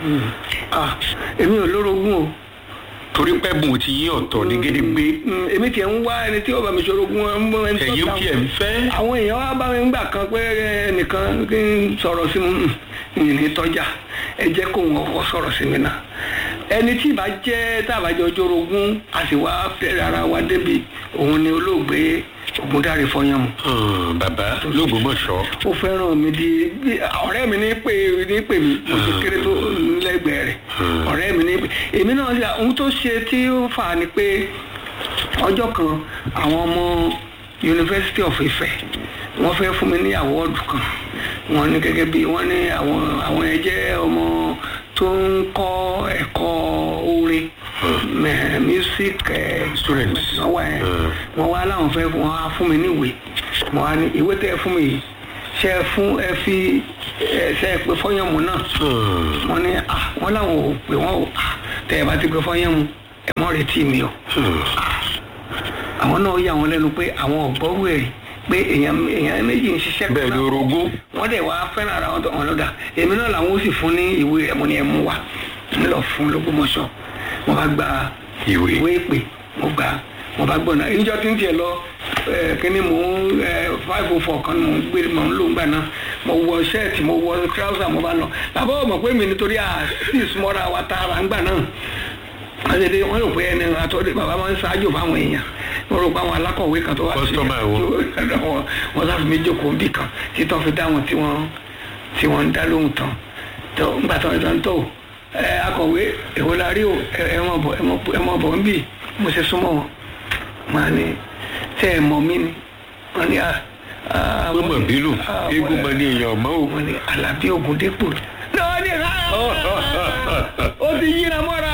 Ah, èmi ò lórogún o. torí pẹ́bùn ti yí ọ̀tọ̀ ní gédégbé Mm, èmi tiẹ̀ ń wá ẹni tí ó bá mi ṣorogún ẹ ń bọ́ ẹni tó ẹ̀yin ta- tí ẹ̀ ń fẹ́ àwọn èèyàn wá bá mi ń gbà kan pé ẹnìkan kí n sọ̀rọ̀ sí mi ìní tọ́jà ẹ jẹ́ kó wọn kọ́ sọ̀rọ̀ sí mi náà ẹni tí ìbá jẹ́ tàbájọ jorogún a sì wá fẹ́rẹ̀ ara wa débi òun ni olóògbé ògúndáre fọyán mu Hàn, bàbá lógbómọ̀ṣọ́ ó fẹ́ràn mi di bí- ọ̀rẹ́ mi ní pè ní pè mí mo ti kéré tó lẹ́gbẹ̀ẹ́ rẹ̀ ọ̀rẹ́ mi ní pè èmi náà ṣe ohun tó ṣe tí ó fà á ni pé ọjọ́ kan àwọn ọmọ University of Ife wọ́n fẹ́ fún mi ní àwọ́ọ̀dù kan wọ́n ní gẹ́gẹ́ bí wọ́n ní àwọn àwọn ẹ̀ jẹ́ ọmọ tó ń kọ́ ẹ̀kọ́ orin mẹ- music eh, Students. wọ́n wá ẹ̀ wọ́n wá láwọn fẹ́ wọ́n á fún mi níwèé mo wá ní ìwé tẹ́ ẹ fún mi yìí ṣe é fún ẹ fi ẹ ṣe é pé fọyánmu náà Hàn, wọ́n ní à wọ́n làwọn ò pé wọ́n ò à tẹ́ ẹ bá ti pé fọyánmu ẹ mọ́ retí mi o hàn. àwọn náà yà wọ́n lẹ́nu pé àwọn ọ̀gbọ́rú ẹ̀ pé èèyàn èèyàn méjì ń ṣiṣẹ́ bẹ́ẹ̀ ni orogún wọ́n dẹ̀ wá fẹ́ràn ara wọn tó wọn lọ́dà èmi náà làwọn ó sì fún ní ìwé ẹ̀ mo ní ẹ̀ mú wa ń lọ fún lógúnmọ̀ṣọ́ mo bá gba Ìwé. ìwé ìpè mo gbà mo bá gbọ́n náà ìjọ tí ń tiẹ̀ lọ ẹ̀, kíní mò ń five oh four kan mò ń gbé mò ń lò ń gbà náà mo wọ ṣẹ́ẹ̀tì mo wọ trouser mo bá lọ bàbá ò mọ̀ pé mi nítorí à sí ìsúmọ́ra wa tààrà ń gbà náà wọ́n ṣe dé wọ́n rò pé ẹni àtọ́dé bàbá máa ń ṣáájú fáwọn èèyàn wọ́n rò pé àwọn alákọ̀wé kan tó wá Customer wọn. wọn wọ́n sáfi mi jókòó bì kan títọ́ fi dá wọn tí wọ́n tí wọ́n ń dá lóhùn tán tó ńgbà tán ìtàn tó ẹ akọ̀wé èwo la rí o ẹ ẹ mọ̀ bọ̀ ẹ mọ̀ ẹ mọ̀ bọ̀ ń bì mo ṣe súnmọ́ wọn máa ní tẹ́ ẹ mọ̀ mí ni wọ́n ní à à pé mọ̀ bínú à, eégún mọ ní èèyàn ọ̀mọ́ o wọ́n ní alábí ògùndépò náà ní ká ó ti yíra mọ́ra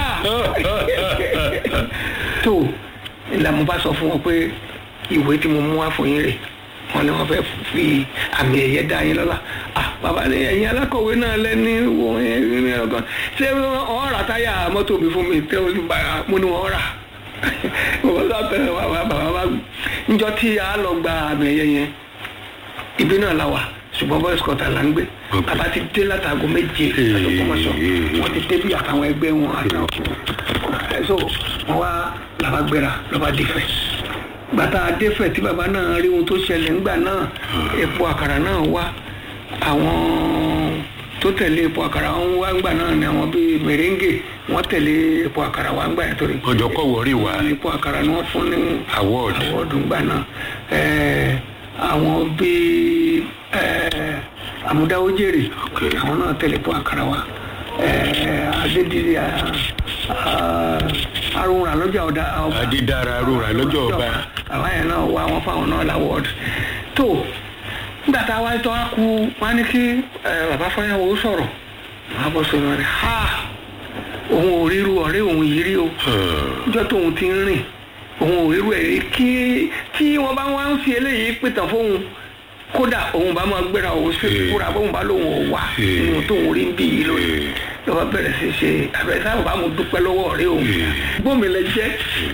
tó ìlànà bá sọ fún wọn pé ìwé tí mo mú wá fún yín rè wọn ni wọn fẹ́ fi àmì ẹ̀yẹ dá yín lọ́lá ah bàbá ni ẹ̀yin alákọ̀wé náà lẹ́ni wo ẹ̀yin ọ̀gán ṣé wọ́n rà táyà mọ́tò mi fún mi tẹ́ o bá mo ní wọ́n rà bàbá sọ pé bàbá bàbá bá njọ tí a lọ gba àmì ẹ̀yẹ yẹn ibi náà la wà ṣùgbọ́n boys quarter là ń gbé Ok. bàbá ti dé látago méje àtọkọmọṣọ wọn ti dé bí àtàwọn ẹgbẹ́ wọn àtàwọn ẹ so wọn wá làbá gbéra lọba dìfẹ gbàtà adéfẹ tí bàbá náà rí ohun tó ṣẹlẹ̀ ńgbà náà epo àkàrà náà wá àwọn tó tẹ̀lé epo àkàrà wọn wá ńgbà náà ni àwọn bíi mèrèǹgè wọn tẹ̀lé epo àkàrà wá ńgbà yẹn torí ọjọ́ kọ̀ wọ́rí wá epo àkàrà ni wọ́n fún ní award àwọ̀dù ńgbà náà ẹ̀ẹ́ àwọn bíi ẹ̀ẹ́ àmúdáwójèrè àwọn náà tẹ̀lé epo àkàrà wá ẹ̀ẹ́ adédìrí arúnra lọ́jà ọ̀dà ọba adídára rúra lọ́jọ́ ọba àwọn yẹn náà wá wọn fáwọn náà láwọ́ọ̀dù tó nígbà tá a wáyé tó wá kú wọn ní kí ẹ, bàbá fọyàwó sọ̀rọ̀ wọn á bọ́ sọ̀rọ̀ rẹ̀ ha òun ò ríru ọ̀rẹ́ òun yìí rí o ọjọ́ tóun ti ń rìn òun ò ríru ẹ̀ rí kí tí wọ́n bá wá ń fi eléyìí pìtàn fóun kódà òun bá máa gbéra òun sí Eh. kúra bóun bá lóun ò wà Eh. nínú tóun rí ń bí yìí lónìí Eh. lọ́wọ́ bẹ̀rẹ̀ sí ṣe àbẹ̀rẹ̀ sábà bá mo dúpẹ́ lọ́wọ́ ọ̀rẹ́ òun Eh. gbọ́n mi lẹ jẹ́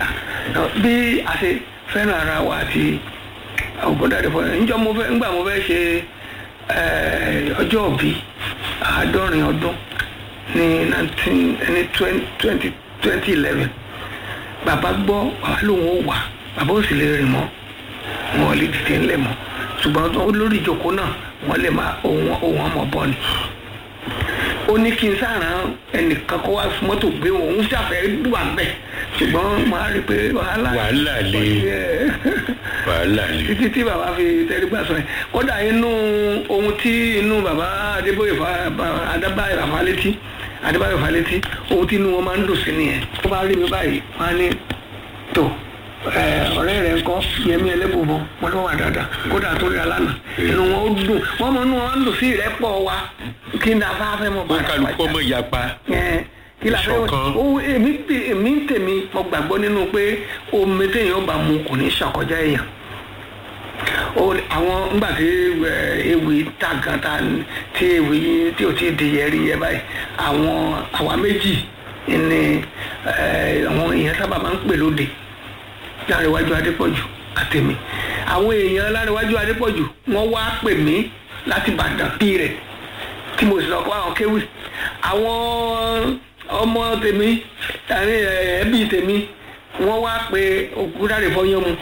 bí a ṣe fẹ́ràn ara wa àti ògbóǹdàdé fún ẹ ǹjọ́ mo fẹ́ ńgbà mo fẹ́ ṣe eh, ọjọ́ òbí àádọ́rin ọdún ní nineteen ní twenty twenty eleven bàbá gbọ́ bàbá lòun ò wà bàbá ò sì lè rìn mọ́ wọn ò lè dìde ńlẹ̀ mọ́ ṣùgbọ́n tó- lórí ìjókòó náà wọ́n lè máa ohun ohun ọmọ bọ́ ni ó ní kí n sàrán ẹnìkan kó wá fún mọ́tò gbé wọn òun ṣàfẹ́ wà bẹ́ẹ̀ ṣùgbọ́n màá rí i pé wàhálà Wàhálà le. Yeah wàhálà ni. títí tí bàbá fi tẹrígbà sọ yẹn kódà inú ohun tí inú bàbá adébóyè fa ba- adébáyè bàbá létí adébáyè bàbá létí ohun tí inú wọn máa ń dùn sí nìyẹn tó bá rí mi báyìí wọn á ní tó ẹ, ọ̀rẹ́ rẹ̀ ń kọ́ yẹmí ẹlẹ́bùbọ̀ wọn ló wà dáadáa kódà tó rí alánà inú wọn ó dùn wọn mọ inú wọn ń dùn sí ìrẹ́pọ̀ wa kí n dáa fẹ́ mọ wọn kálukú ọmọ yapa. Ẹ, kí la fẹ́ Ìṣọ̀kan. o èmi tè- èmi ń tèmi mo gbàgbọ́ nínú pé omi téèyàn bá mu kò ní ṣàkọjá èèyàn o àwọn ńgbà tí ẹ, ewì ta gan ta tí ewì tí o ti di yẹri yẹ báyìí àwọn àwa méjì ni ẹ, àwọn èèyàn sábà máa ń pè lóde láríwájú adépọ̀jù àtẹ̀mí àwọn èèyàn láríwájú adépọ̀jù wọ́n wá pè mí láti Ìbàdàn bí rẹ̀ tí mo sì lọ kọ́ àwọn kéwì àwọn ọmọ tèmi àní ẹbí tèmi wọ́n wá pé òkúdáre fọyán mu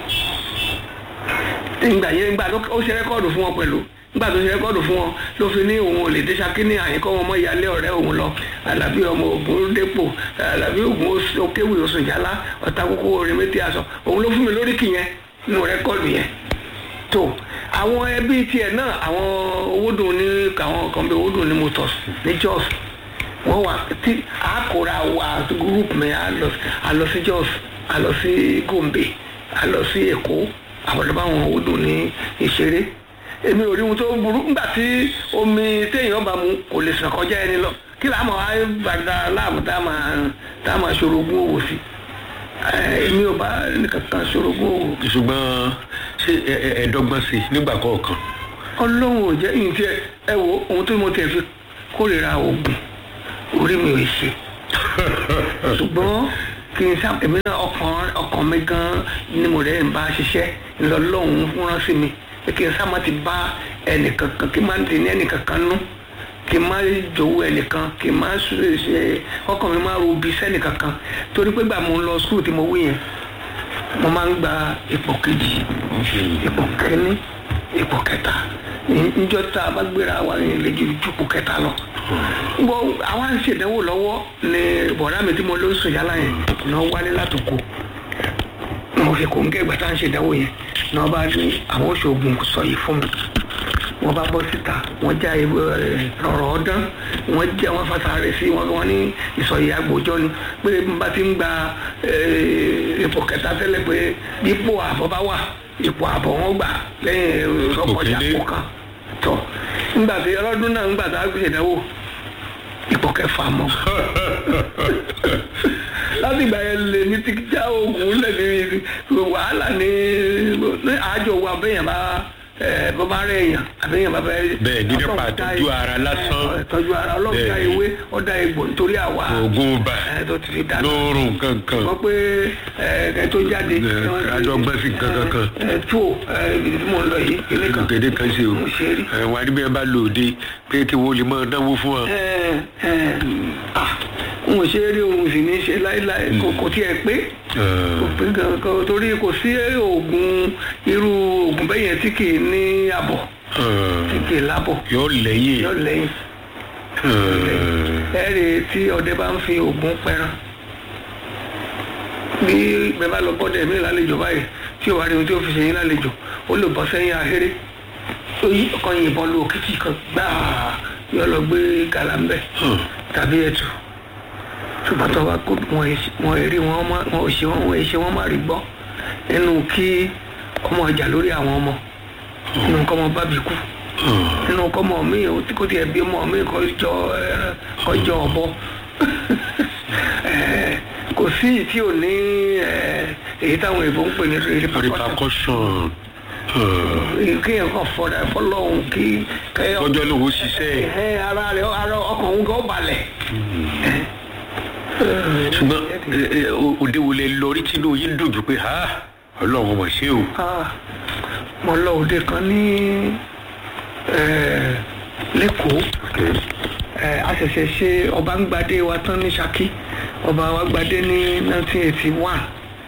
ìgbà yẹn ìgbà tó ó ṣe rẹ́kọ́ọ̀dù fún wọn pẹ̀lú nígbà tó ṣe rẹ́kọ́ọ̀dù fún wọn ló fi ní òun ò lè dé Ṣakí ní àyíkọ́ wọn mọ́ ìyálé ọ̀rẹ́ òun lọ Àlàbí ọmọ Ògún dépò Àlàbí Ògún òkéwì oṣù ìjálá ọ̀tá kókó orin méjì aṣọ òun ló fún mi lóríkì yẹn nínú rẹ́kọ́ọ̀dù yẹn tó àwọn ẹbí tiẹ̀ náà àwọn owódùn ní àwọn kan bí owódùn ní motors ní Jos wọ́n wà tí àkóra wa group mi a lọ a lọ sí Jos a lọ sí Gombe a lọ sí Èkó àwọn ọ̀dọ́ báwọn owódùn ní ìṣeré èmi ò rí ohun tó burú nígbà tí omi téèyàn bá mu kò lè sàn kọjá ẹni lọ kí làá máa wá gbàdá láàmú tá a máa tá a máa ṣòro ogún òwò sí ẹ, èmi ò bá nìkankan ṣòro ogún òwò ṣùgbọ́n ṣé ẹ- ẹ- ẹ̀ẹ́dọ́gbọ́n sí i nígbà kọ̀ọ̀kan. ọlọ́run ò jẹ́ ìyìn tí ẹ ẹ wo ohun tó mo tẹ̀ fi kórìíra oògùn orí mi ò ṣe ṣùgbọ́n kí n sá èmi náà ọkàn ọkàn mi gan ni mo rẹ̀ ń bá ṣiṣẹ́ ńlọlọ́run rán sí mi pé kí n sá má ti bá ẹnìkankan kí n má ti ní ẹnìkankan nú kí n má jowó ẹnìkan kí n má ṣe ṣe ọkàn mi má rubi sẹ́nìkankan torí pé gbà mo ń lọ skul tí mo wí yẹn mo máa ń gba ipò kejì ipò kẹ́ni ipò kẹta níjọ́ tá a bá gbéra wa ní ilé ju ipò kẹta lọ. bọ́ àwa ń ṣèdánwò lọ́wọ́ ni bọ̀dá mi tí mo ló ń sùn yálà yẹn náà wálé látòkò mo fi kò ń gé ìgbà tá à ń ṣèdánwò yẹn náà bá ní àwọn oṣoògùn sọ yìí fún mi wọ́n bá bọ́ síta wọ́n já ewé ẹ̀, rọ̀rọ̀ ọdán wọ́n já wọ́n fasa rẹ̀ sí wọn wọ́n ní ìsọ̀yì agbòjọ́ ni pé n bá ti ń gba ẹ̀, ipò kẹta tẹ́lẹ̀ pé ipò àbọ̀ bá wà ipò àbọ̀ wọn gbà lẹ́yìn ọkọjà kéde. kó kan tọ́ nígbà tí ọlọ́dún náà nígbà tá a gbé ìdánwò ipò kẹfà mọ́ láti ìgbà yẹn lè ní ti já oògùn lẹ́ni wàhálà ní ní àjọ wa bẹ́yẹn bá ẹ bọ́ bá rẹ̀ èèyàn àbẹ́yẹn bá bẹ́ẹ̀. Bẹ́ẹ̀ ní nípa àtọ́jú ara lásán. ẹ, tọ́jú ara ọlọ́run dá Bẹ́ẹ̀ ni. ewé ọ̀dà egbò nítorí àwa oògùn bá ẹ tó ti fi dà lóorùn kankan. wọ́n pé ẹ ẹ tó jáde. Ẹ, àjọgbọ́n sí nǹkan kankan. ẹ ẹ tó ẹ ibi tí mo ń lọ yìí ilé kan. kéde kan ṣe o mo ṣe rí. ẹ wà níbi ẹ bá lò dé pé kí wọ́n lè máa náwó fún wa. ẹ ẹ ah n ò ṣe é rí ohun sì ní í ṣe láéláé kò kò tiẹ̀ pé kò pé kankan torí kò sí oògùn irú oògùn bẹ́yẹn tí kì í ní àbọ̀ tí kì í lábọ̀ yóò lẹ́yìn. yọ lẹ́yìn ẹ rí i tí ọdẹ bá ń fi oògùn pẹran bí bẹ́ẹ̀ bá lọ bọ́dẹ̀ mí lálejò báyìí tí ò wá rí ohun tí ó fi ṣe yín lálejò ó lè bọ́ sẹ́yìn ahéré ó yí ọkàn yìnbọn lu òkìtì kan gbáà yọ lọ gbé gàlà ń bẹ̀ tàbí ẹ̀tù ṣùgbọ́n tó bá kó wọn èsì- wọn èrè wọn má- wọn ò ṣe wọn wọn èṣe wọn má rí gbọ́ nínú kí ọmọ ọjà lórí àwọn ọmọ nínú kọ́ ọmọ bábí kú nínú kọ́ ọmọ mi ò tí kò tiẹ̀ bí ọmọ mi kọ́ jọ ẹran kọ́ jọ ọ̀bọ Eh, kò sí ìyí tí ò ní eh, èyí táwọn èèbó ń pè ní repercussion repercussion. kéèyàn kàn fọdà fọlọ́hún kí kẹ́yọ̀ ọjọ́ lòun ṣiṣẹ́. ẹ ara rẹ ara ọkàn òun gan balẹ̀ ṣùgbọ́n ẹ, ẹ, o- òde wo lẹ lọ rí tínú yín dùn jù pé ha ọlọ́run ọmọ ṣé o. Ah, mo lọ òde kan ní eh, lẹ́kọ̀ọ́ Eh, a ṣẹ̀ṣẹ̀ ṣe ọba ń gbadé wa tán ní Ṣakí ọba wa gbadé ní 1981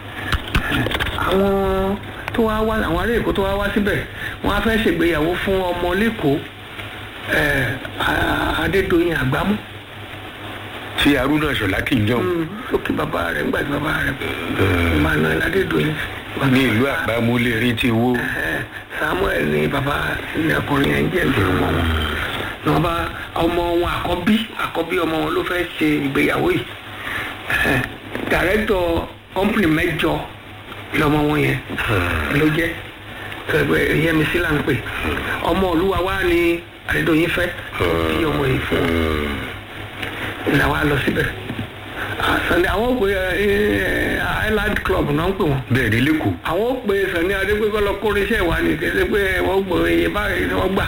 àwọn tó wá wá àwọn ará Èkó tó wá wá síbẹ̀ wọ́n á fẹ́ ṣègbéyàwó fún ọmọ lẹ́kọ̀ọ́ eh, A- Adédoyin Àgbámú tí arúnà ṣọlá kì í jọ lókè bàbá rẹ̀ ńgbà tí bàbá rẹ̀ Emmanuel Adédoyin ní ìlú àgbámúlé rí ti wó. Eh, Samuel ni bàbá ní ọkùnrin yẹn jẹ́ ìlú ọmọ wọn ní wọn bá ọmọ wọn àkọ́bí àkọ́bí ọmọ wọn ló fẹ́ ṣe ìgbéyàwó yìí Eh, dàrẹ́tọ̀ kọ́mpìnì mẹ́jọ lọmọ wọn yẹn ló jẹ́ ẹgbẹ́ yẹmísí là ń pè ọmọ olúwa wa ni Adédoyin fẹ́ tí ọmọ yìí fún un ìlà wa lọ síbẹ̀ Ah, Sunday àwọn òpè Island Club náà ń pè wọ́n bẹ́ẹ̀ ni lẹ́kọ̀ọ́. àwọn ó pe sani adégbégbé lọ kórè iṣẹ́ wa ni kéde pé wọ́n gbọ́ iye báyìí ni wọ́n gbà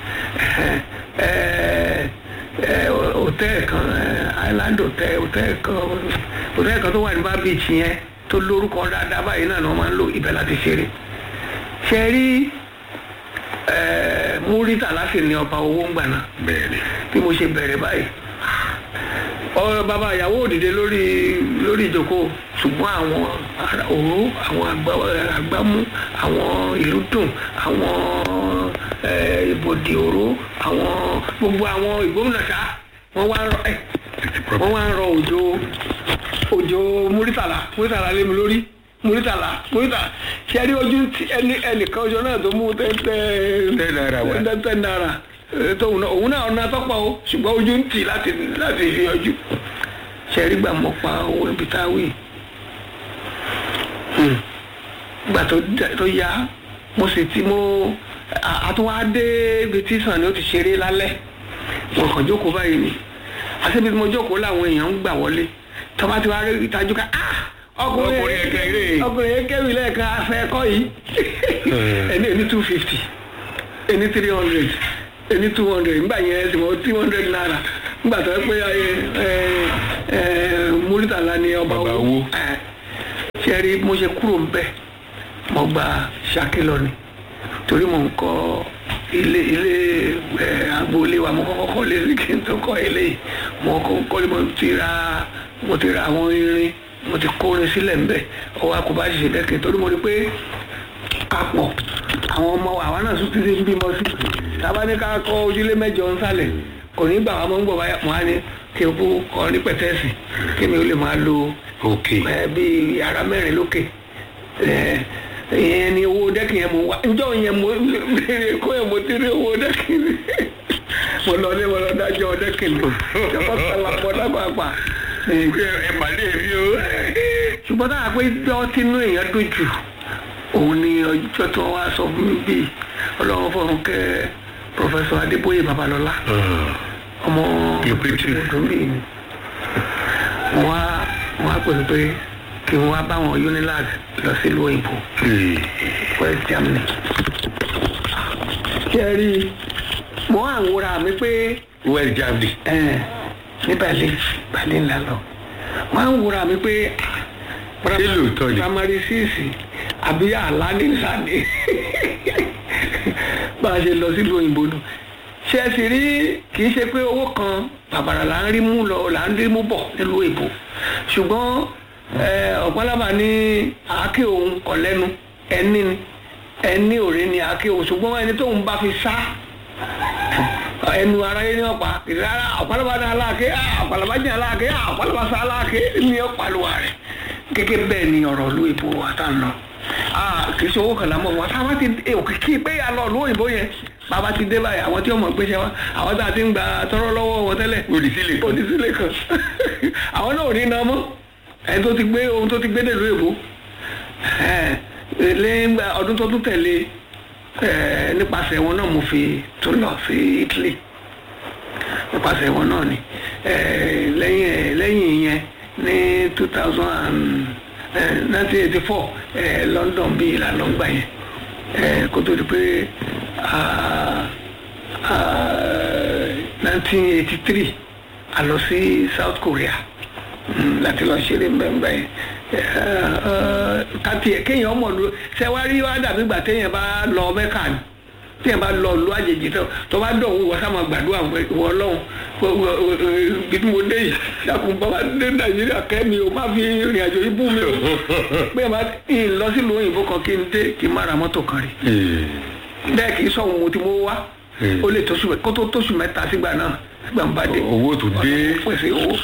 hòtẹ́ẹ̀lì kan eh, island hotel hòtẹ́ẹ̀lì kan hòtẹ́ẹ̀lì kan tó wà ní bá beach yẹn tó lórúkọ dáadáa báyìí náà ni wọ́n máa ń lò ibẹ̀ láti ṣeré ṣe rí eh, múrítà láti ní ọba owó ń gbà náà bẹ́ẹ̀ ni. bí mo ṣe bẹ̀rẹ̀ báyìí ọ bàbá ìyàwó òdìdé lórí lórí ìjókòó ṣùgbọ́n àwọn ará òró àwọn àgbá- àgbámú àwọn ìlú dùn àwọn eh, ìbòdì òró àwọn gbogbo àwọn ìgbóhùnàṣá wọ́n wá ń rọ ẹ̀ wọ́n wá ń rọ òjò òjò múrítàlá múrítàlá lé mi lórí múrítàlá múrítàlá ṣe rí ojú tí ẹni ẹnìkan ọjọ́ náà tó mú tẹ́tẹ́ Ten naira wá. tẹ́tẹ́ náírà Eh, tóun náà òun náà ọ̀nà tọ́pọ̀ o ṣùgbọ́n ojú ń tì láti láti fi yọjú ṣẹ̀rí gbà mọ́ pa owó ibi tá a wí. Hmm. gbà tó dá- tó yá mo sì ti mo a- àtúwádé ibi tí sàn ni ó ti ṣeré lálẹ́ mo kàn jókòó báyìí ni àti ibi tí mo jókòó làwọn èèyàn ń gbà wọlé tọ́ba ti wá rí ìtajú ká ah ọkùnrin Ọkùnrin yẹn kéré. ọkùnrin yẹn kẹ́rì lẹ́ẹ̀kan afẹ́ ẹ̀kọ́ yìí ẹni ẹni two fifty ẹni three hundred ẹni two hundred nígbà yẹn ẹsìn mọ two hundred naira nígbà tó yẹ pé ẹ ẹ ẹ múrítàlá ni ọba Ọba owó owó. ẹ ṣe rí mo ṣe kúrò ń bẹ mo gba Ṣakí lọ ni torí mo ń kọ́ ilé ilé ẹ agboolé wa mo kọ́kọ́ kọ́ lé kí n tó kọ́ ilé yìí mo kọ́ kọ́ lé mo ti ra mo ti ra àwọn irin mo ti kó irin sílẹ̀ ńbẹ̀ ọwọ́ akọ̀bá ṣiṣẹ́ dẹ́kin torí mo rí pé papọ̀ àwọn ọmọ àwa náà tún ti ń bímọ sí tábà ní ká kọ́ ojúlé mẹ́jọ ń sálẹ̀ kò ní gbà wá mọ́ ń gbọ̀ báyà mọ́ á ní kí n kú kọ́ ní pẹ̀tẹ́ẹ̀sì kí mi ó lè máa lo ok ẹ bíi yàrá mẹ́rin lókè ẹ ìyẹn ni owó dẹ́kìn yẹn mo wá njọ́ yẹn mo béèrè kó yẹn mo ti rí owó dẹ́kìn mo lọ ní mo lọ dájọ́ dẹ́kìn mi jọba sọlá pọ̀ dábàgbà ẹ pàdé mi o. ṣùgbọ́n táwọn pé jọ́ tínú èèyàn dùn jù òun ni ọjọ́ tó wá sọ fún mi bíi ọlọ́run fọ̀run kẹ́ pọfẹsọ adébóyè babalọ́lá ọmọ Ìpètè. ọdún bíi ni wọ́n á wọ́n á pèsè pé kí wọ́n á bá wọn unilag lọ sílùú òyìnbó west germany ṣe rí i mo á wúra mi pé west germany. ẹ ní berlin berlin la lọ mo á wúra mi pé Ṣé lóòótọ́ ni? primary six àbí àlá ní sàdé bá a ṣe lọ sílùú òyìnbó nù ṣe é sì rí kì í ṣe pé owó kan bàbàrà là ń rí mú lọ là ń rí mú bọ̀ nílùú èbó ṣùgbọ́n eh, ọ̀pọ̀lọpọ̀ ní àáké òun kọ̀ lẹ́nu ẹni ni ẹni òré ni àáké òun ṣùgbọ́n ẹni tóun bá fi sá ẹnu aráyé ní ọ̀pá ìrara ọ̀pọ̀lọpọ̀ ní aláàké ọ̀pọ̀lọpọ̀ ní aláàké ọ̀pọ̀lọpọ̀ sá aláàké ní ọ̀pàlùwà rẹ̀ gẹ́gẹ́ bẹ́ẹ̀ ni ọ̀rọ̀ ìlú èbó wa tá ń lọ kì í ṣe owó kan lámọ̀ wọn sábà ti òkìkí pé a lọ ìlú òyìnbó yẹn bàbá ti dé báyìí àwọn tí wọ́n mọ̀ gbéṣẹ́ wa àwọn tá a ti ń gba tọrọ lọ́wọ́ wọn tẹ́lẹ̀ Òdìsílẹ̀ kan. òdìsílẹ̀ kan àwọn náà ò ní iná mọ́ ẹni tó ti gbé ohun tó ti gbé dèlú èbó lẹ́yìn ọdún tó tún tẹ̀lé eh, nípasẹ̀ wọn náà mo fi tún lọ sí Italy nípasẹ̀ wọn náà ni Eh, lẹ́yìn ẹ̀- lẹ́yìn yẹn ní two thousand and nineteen eighty four London bíi ìlànà gbà yẹn Eh, kó tó di pé nineteen eighty three a lọ sí South Korea Mm, láti lọ ṣeré mbẹ́mbẹ́ kàtì ẹ̀ kéèyàn ọmọ lu sẹ́wárí wá dàbí gbà téèyàn bá lọ mẹ́kà ni téèyàn bá lọ lu àjèjì tó tó bá dọ̀ wọ́n sá máa gbàdúrà wọ lọ́hùn bí mo dé yìí ṣàkùn bàbá dé nàìjíríà kẹ́mi o má fi ìrìn àjò yìí bú mi o pé ẹ má ń lọ sílùú òyìnbó kan kí n dé kí n má ra mọ́tò kan rí bẹ́ẹ̀ kì í sọ̀hún mo ti mú wá ó lè tóṣù kó tó tóṣù mẹ́ta sígbà náà sígbà ń bá dé owó tó dé pèsè owó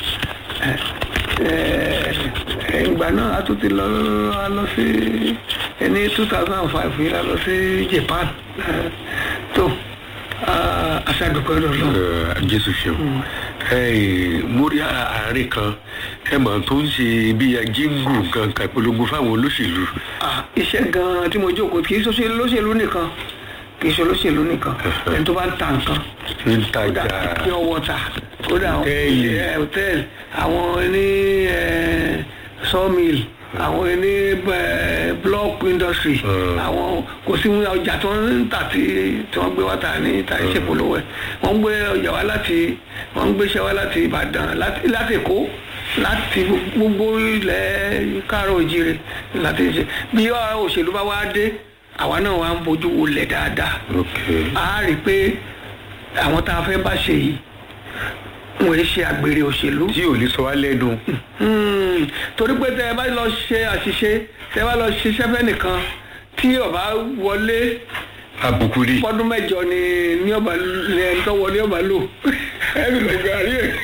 ìgbà náà a tún ti lọ a lọ sí ní two thousand and five yìí a lọ sí japan Eh, tó aṣáàdùkọ́ lọ́lọ́ Eh, jésù ṣeun Eh, mo rí àárín kan ẹ mọ̀ tó ń ṣe bí jíngù kankan polongo fáwọn olóṣèlú iṣẹ́ gan-an tí mo jókòó kì í ṣe olóṣèlú nìkan kì í ṣe olóṣèlú nìkan ẹni tó bá ń ta nǹkan ń kódà tajà pure water kódà àwọn Hòtẹ́ẹ̀lì. ẹ, hòtẹ́ẹ̀lì àwọn ní ẹ, sawmill àwọn ní ẹ, block industry Mm. àwọn kò sí ọjà tó ń tà tí tí wọ́n gbé wá tà ní tà ní ṣèpolówó ẹ̀ wọ́n ń gbé ọjà wá láti wọ́n ń gbéṣẹ́ wá láti ìbàdàn láti láti èkó láti gbogbo ilẹ̀ káàrọ̀ òjìrè láti ṣe bí ọ̀rọ̀ òṣèlú bá wá dé àwa náà wá ń bójú wọlé dáadáa ok a rí i pé àwọn tá a fẹ́ bá ṣe yìí wọ́n ń ṣe àgbèrè òṣèlú. tí ò lè sọ wá lẹ́nu Hmm, torí pé tẹ ẹ bá lọ ṣe àṣìṣe tẹ ẹ bá lọ ṣiṣẹ́ fẹ́ nìkan tí ọba wọlé àbùkù rí fọdún mẹ́jọ ni ní ọba ní ẹni tó wọlé ọba lò ẹ bí lọ gàrí ẹ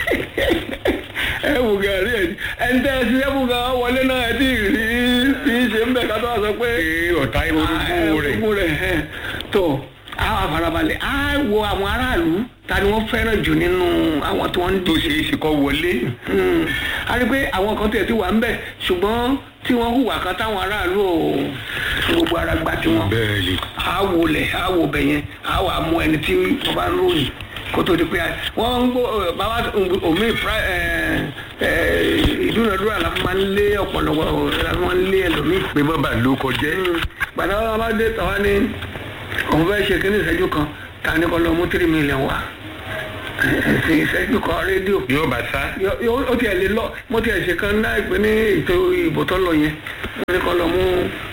ẹ wò gàrí ẹ ẹni tẹ ẹ ṣiṣẹ́ fún gan wọlé náà ẹ ti rí bí ṣe ń bẹ̀ ká tó wà sọ pé pé ọ̀tá orogún rẹ̀ orogún rẹ̀ ẹ̀, tó àwọn àfarabalẹ̀ á wo àwọn aráàlú ta ni wọ́n fẹ́ràn jù nínú àwọn tí wọ́n ń tó díje ṣe é ṣe kọ́ wọlé Mm. a rí i pé àwọn kan tẹ̀ tí wà ń bẹ̀ ṣùgbọ́n tí wọ́n hùwà kan táwọn aráàlú ò fi gbogbo ara gba tiwọn bẹ́ẹ̀ ni a wò lẹ̀ a wò bẹ̀ yẹn a wà mú ẹni tí wọ́n bá ń ròyìn kó tó di pé wọ́n ń gbó ẹ, bàbá omi pra- ẹ, ẹ, ìdúnadúrà la fi máa ń lé ọ̀pọ̀lọpọ̀ la fi máa ń lé ẹlòmíì pé má bàa ló kọjẹ́ gbàdá wọn bá dé tàwa ní òun fẹ́ ṣe kíní ìṣẹ́jú kan ta ní kọ́ lọ mú tírí mílíọ̀n wá ẹ̀sìn ìṣẹ́jú kan rédíò yóò bá sá Yọ- yọ- ó tiẹ̀ lè lọ mo tiẹ̀ ṣe kan náà pé ní ètò ìbò tó lọ yẹn wọ́n ní kọ́ lọ mú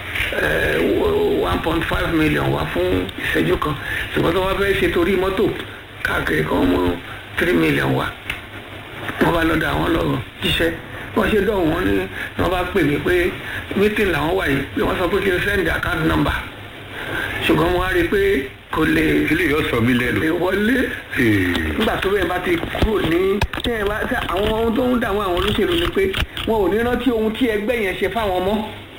one point five million wá fún ìṣẹ́jú kan ṣùgbọ́n tó wá fẹ́ ṣe torí mọ́tò káàkiri kan mú three million wá wọ́n bá lọ́dọ̀ àwọn lọ jíṣẹ́ wọ́n ṣe dọ̀hún wọn ní wọ́n bá pè mí pé meeting làwọn wà yìí pé wọ́n sọ pé kí n send account number ṣùgbọ́n mo wá rí i pé kò lè ilé yóò sọ mí lẹ́nu lè wọlé Ee, nígbà tó bẹ́ẹ̀ bá ti kúrò ní tí ẹ bá tí àwọn ohun tó ń dààmú àwọn olóṣèlú ni pé wọn ò ní rántí ohun tí ẹgbẹ́ yẹn ṣe fáwọn ọmọ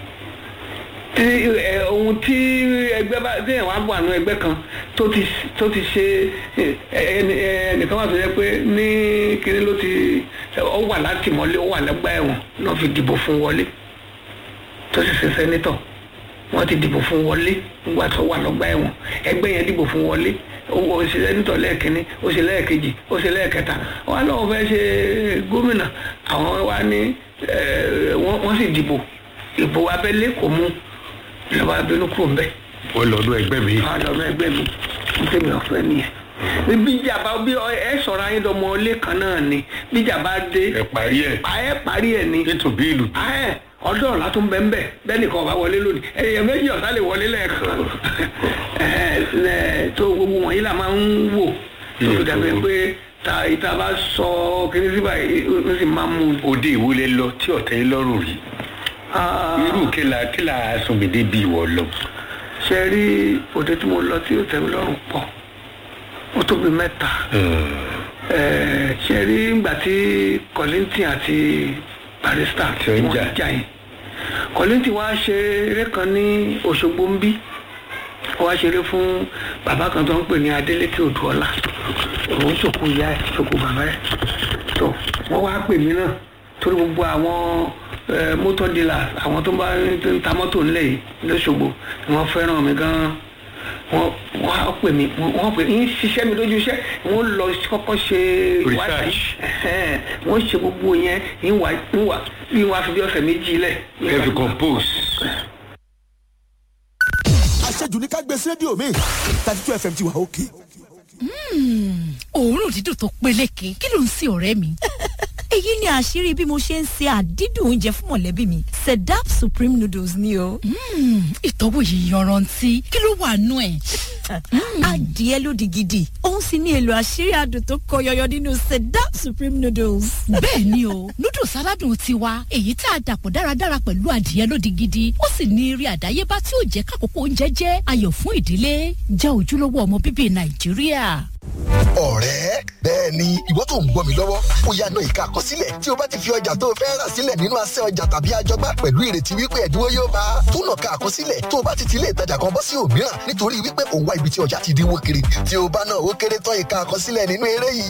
tí ẹ ohun tí ẹgbẹ́ bá tí ẹ̀wọ̀n á bọ̀ àánú ẹgbẹ́ kan tó ti tó ti ṣe ẹ, ẹni ẹnìkan wà tó yẹ pé ní kíní ló ti ó wà láti mọ́lé ó wà lẹ́gbà ẹ̀wọ̀n náà fi dìbò fún wọlé tó sì ṣe sẹ́nítọ̀ wọ́n ti dìbò fún wọlé nígbà tó wà lọ́gbà ẹ̀wọ̀n ẹgbẹ́ yẹn dìbò fún wọlé ó ó ṣe sẹ́nítọ̀ lẹ́ẹ̀kínní ó ṣe lẹ́ẹ̀kejì ó ṣe lẹ́ẹ̀kẹta wọ́n á lọ́wọ́ fẹ́ ṣe gómìnà àwọn wa ní ẹ̀, wọ́n wọ́n sì dìbò ìbò abẹ́lé kò mú ìjọba abẹ́lé kúrò ńbẹ́ ó lọ́dún ẹgbẹ́ mi àwọn àdàmú ẹgbẹ́ mi ń tẹ̀mí ọ̀fẹ́ nìyẹn bí ìjàmbá bí ọ- ẹ sọ̀rọ̀ ayé dọmọ ilé kan náà ni bí ìjàmbá dé ẹ parí ẹ̀ ẹ parí ẹ̀ ni ètò bí ìlú ẹ ọdún ọ̀la tó ń bẹ ń bẹ bẹ́ẹ̀ nìkan ọba wọlé lónìí ẹ̀yẹ méjì ọ̀tá lè wọlé lẹ́ẹ̀kan ẹ ẹ tó gbogbo wọ̀nyí là máa ń wò tó fi dàbí pé ta ìta bá sọ kíní síbà ó sì máa mú un. òde ìwúlẹ̀ lọ tí ọ̀tẹ̀ yín lọ́rùn rí Ah, irú kíla kíla sùnmìdé bí ìwọ lọ ṣe rí òde tí mo lọ tí ó tẹ́ mi lọ́rùn pọ̀ ó tóbi mẹ́ta Ẹ, ṣe rí ìgbà tí Kollington àti Barrister Tí ó ń jà. jà yìí Kollington wá ṣe eré kan ní Òṣogbo ń bí ó wá ṣeré fún bàbá kan tó ń pè ní Adélékè Odùọlá òun ṣòkò ìyá ẹ̀ ṣòkò bàbá ẹ̀ tó wọ́n wá pè mí náà torí gbogbo àwọn ẹ, motor dealers àwọn tó ń bá ń ta mọ́tò ńlẹ̀ yìí lọ́ṣogbo ni wọ́n fẹ́ràn mi gan-an wọ́n wọ́n á pè mí wọ́n wọ́n pè ń ṣiṣẹ́ mi lójú iṣẹ́ wọ́n lọ kọ́kọ́ ṣe Research. ẹ̀hẹ́n, wọ́n ṣe gbogbo yẹn ìwà ìwà bí wọ́n á fi bí ọ̀sẹ̀ méjì lẹ̀. kẹfì compose àṣejù ní ká gbé sí rédíò mi thirty two fm ti wà òkè. òórùn dídùn tó peléke kí ló ń sin ọ̀rẹ́ mi. èyí ni àṣírí bí mo ṣe ń se àdídùn oúnjẹ fún mọ̀lẹ́bí mi sedap supreme noodles ni o. ìtọ́wò yìí yanrantí kí ló wà nú ẹ̀. adìẹ lódì gidi òun sì ní èlò àṣírí adùn tó kọ yọyọ nínú sedap supreme noodles. bẹ́ẹ̀ ni o noodles aládùn tiwa èyí tá a dàpọ̀ dáradára pẹ̀lú adìẹ lódì gidi ó sì ní eré àdáyébá tí ó jẹ́ kákòókò oúnjẹ jẹ́ ayọ̀ fún ìdílé jẹ́ ojúlówó ọmọ bíbí nàìjíríà. ọ̀rẹ́ bẹ́ẹ̀ ni ìwọ tó ń gbọ́ mi lọ́wọ́ ó yá náà ìka àkọsílẹ̀ tí o bá ti fi ọjà tó o fẹ́ rà sílẹ̀ nínú asẹ́ ọjà tàbí àjọgbá pẹ̀lú ìrètí wípé ẹ̀dínwó yóò bá a tó nà ka àkọsílẹ̀ tó o bá ti ti ilé ìtajà kan bọ́ sí òmíràn nítorí wípé òun wá ibi tí ọjà ti dínwó kiri tí o bá náà ó kéré tán ìka àkọsílẹ̀ nínú eré yìí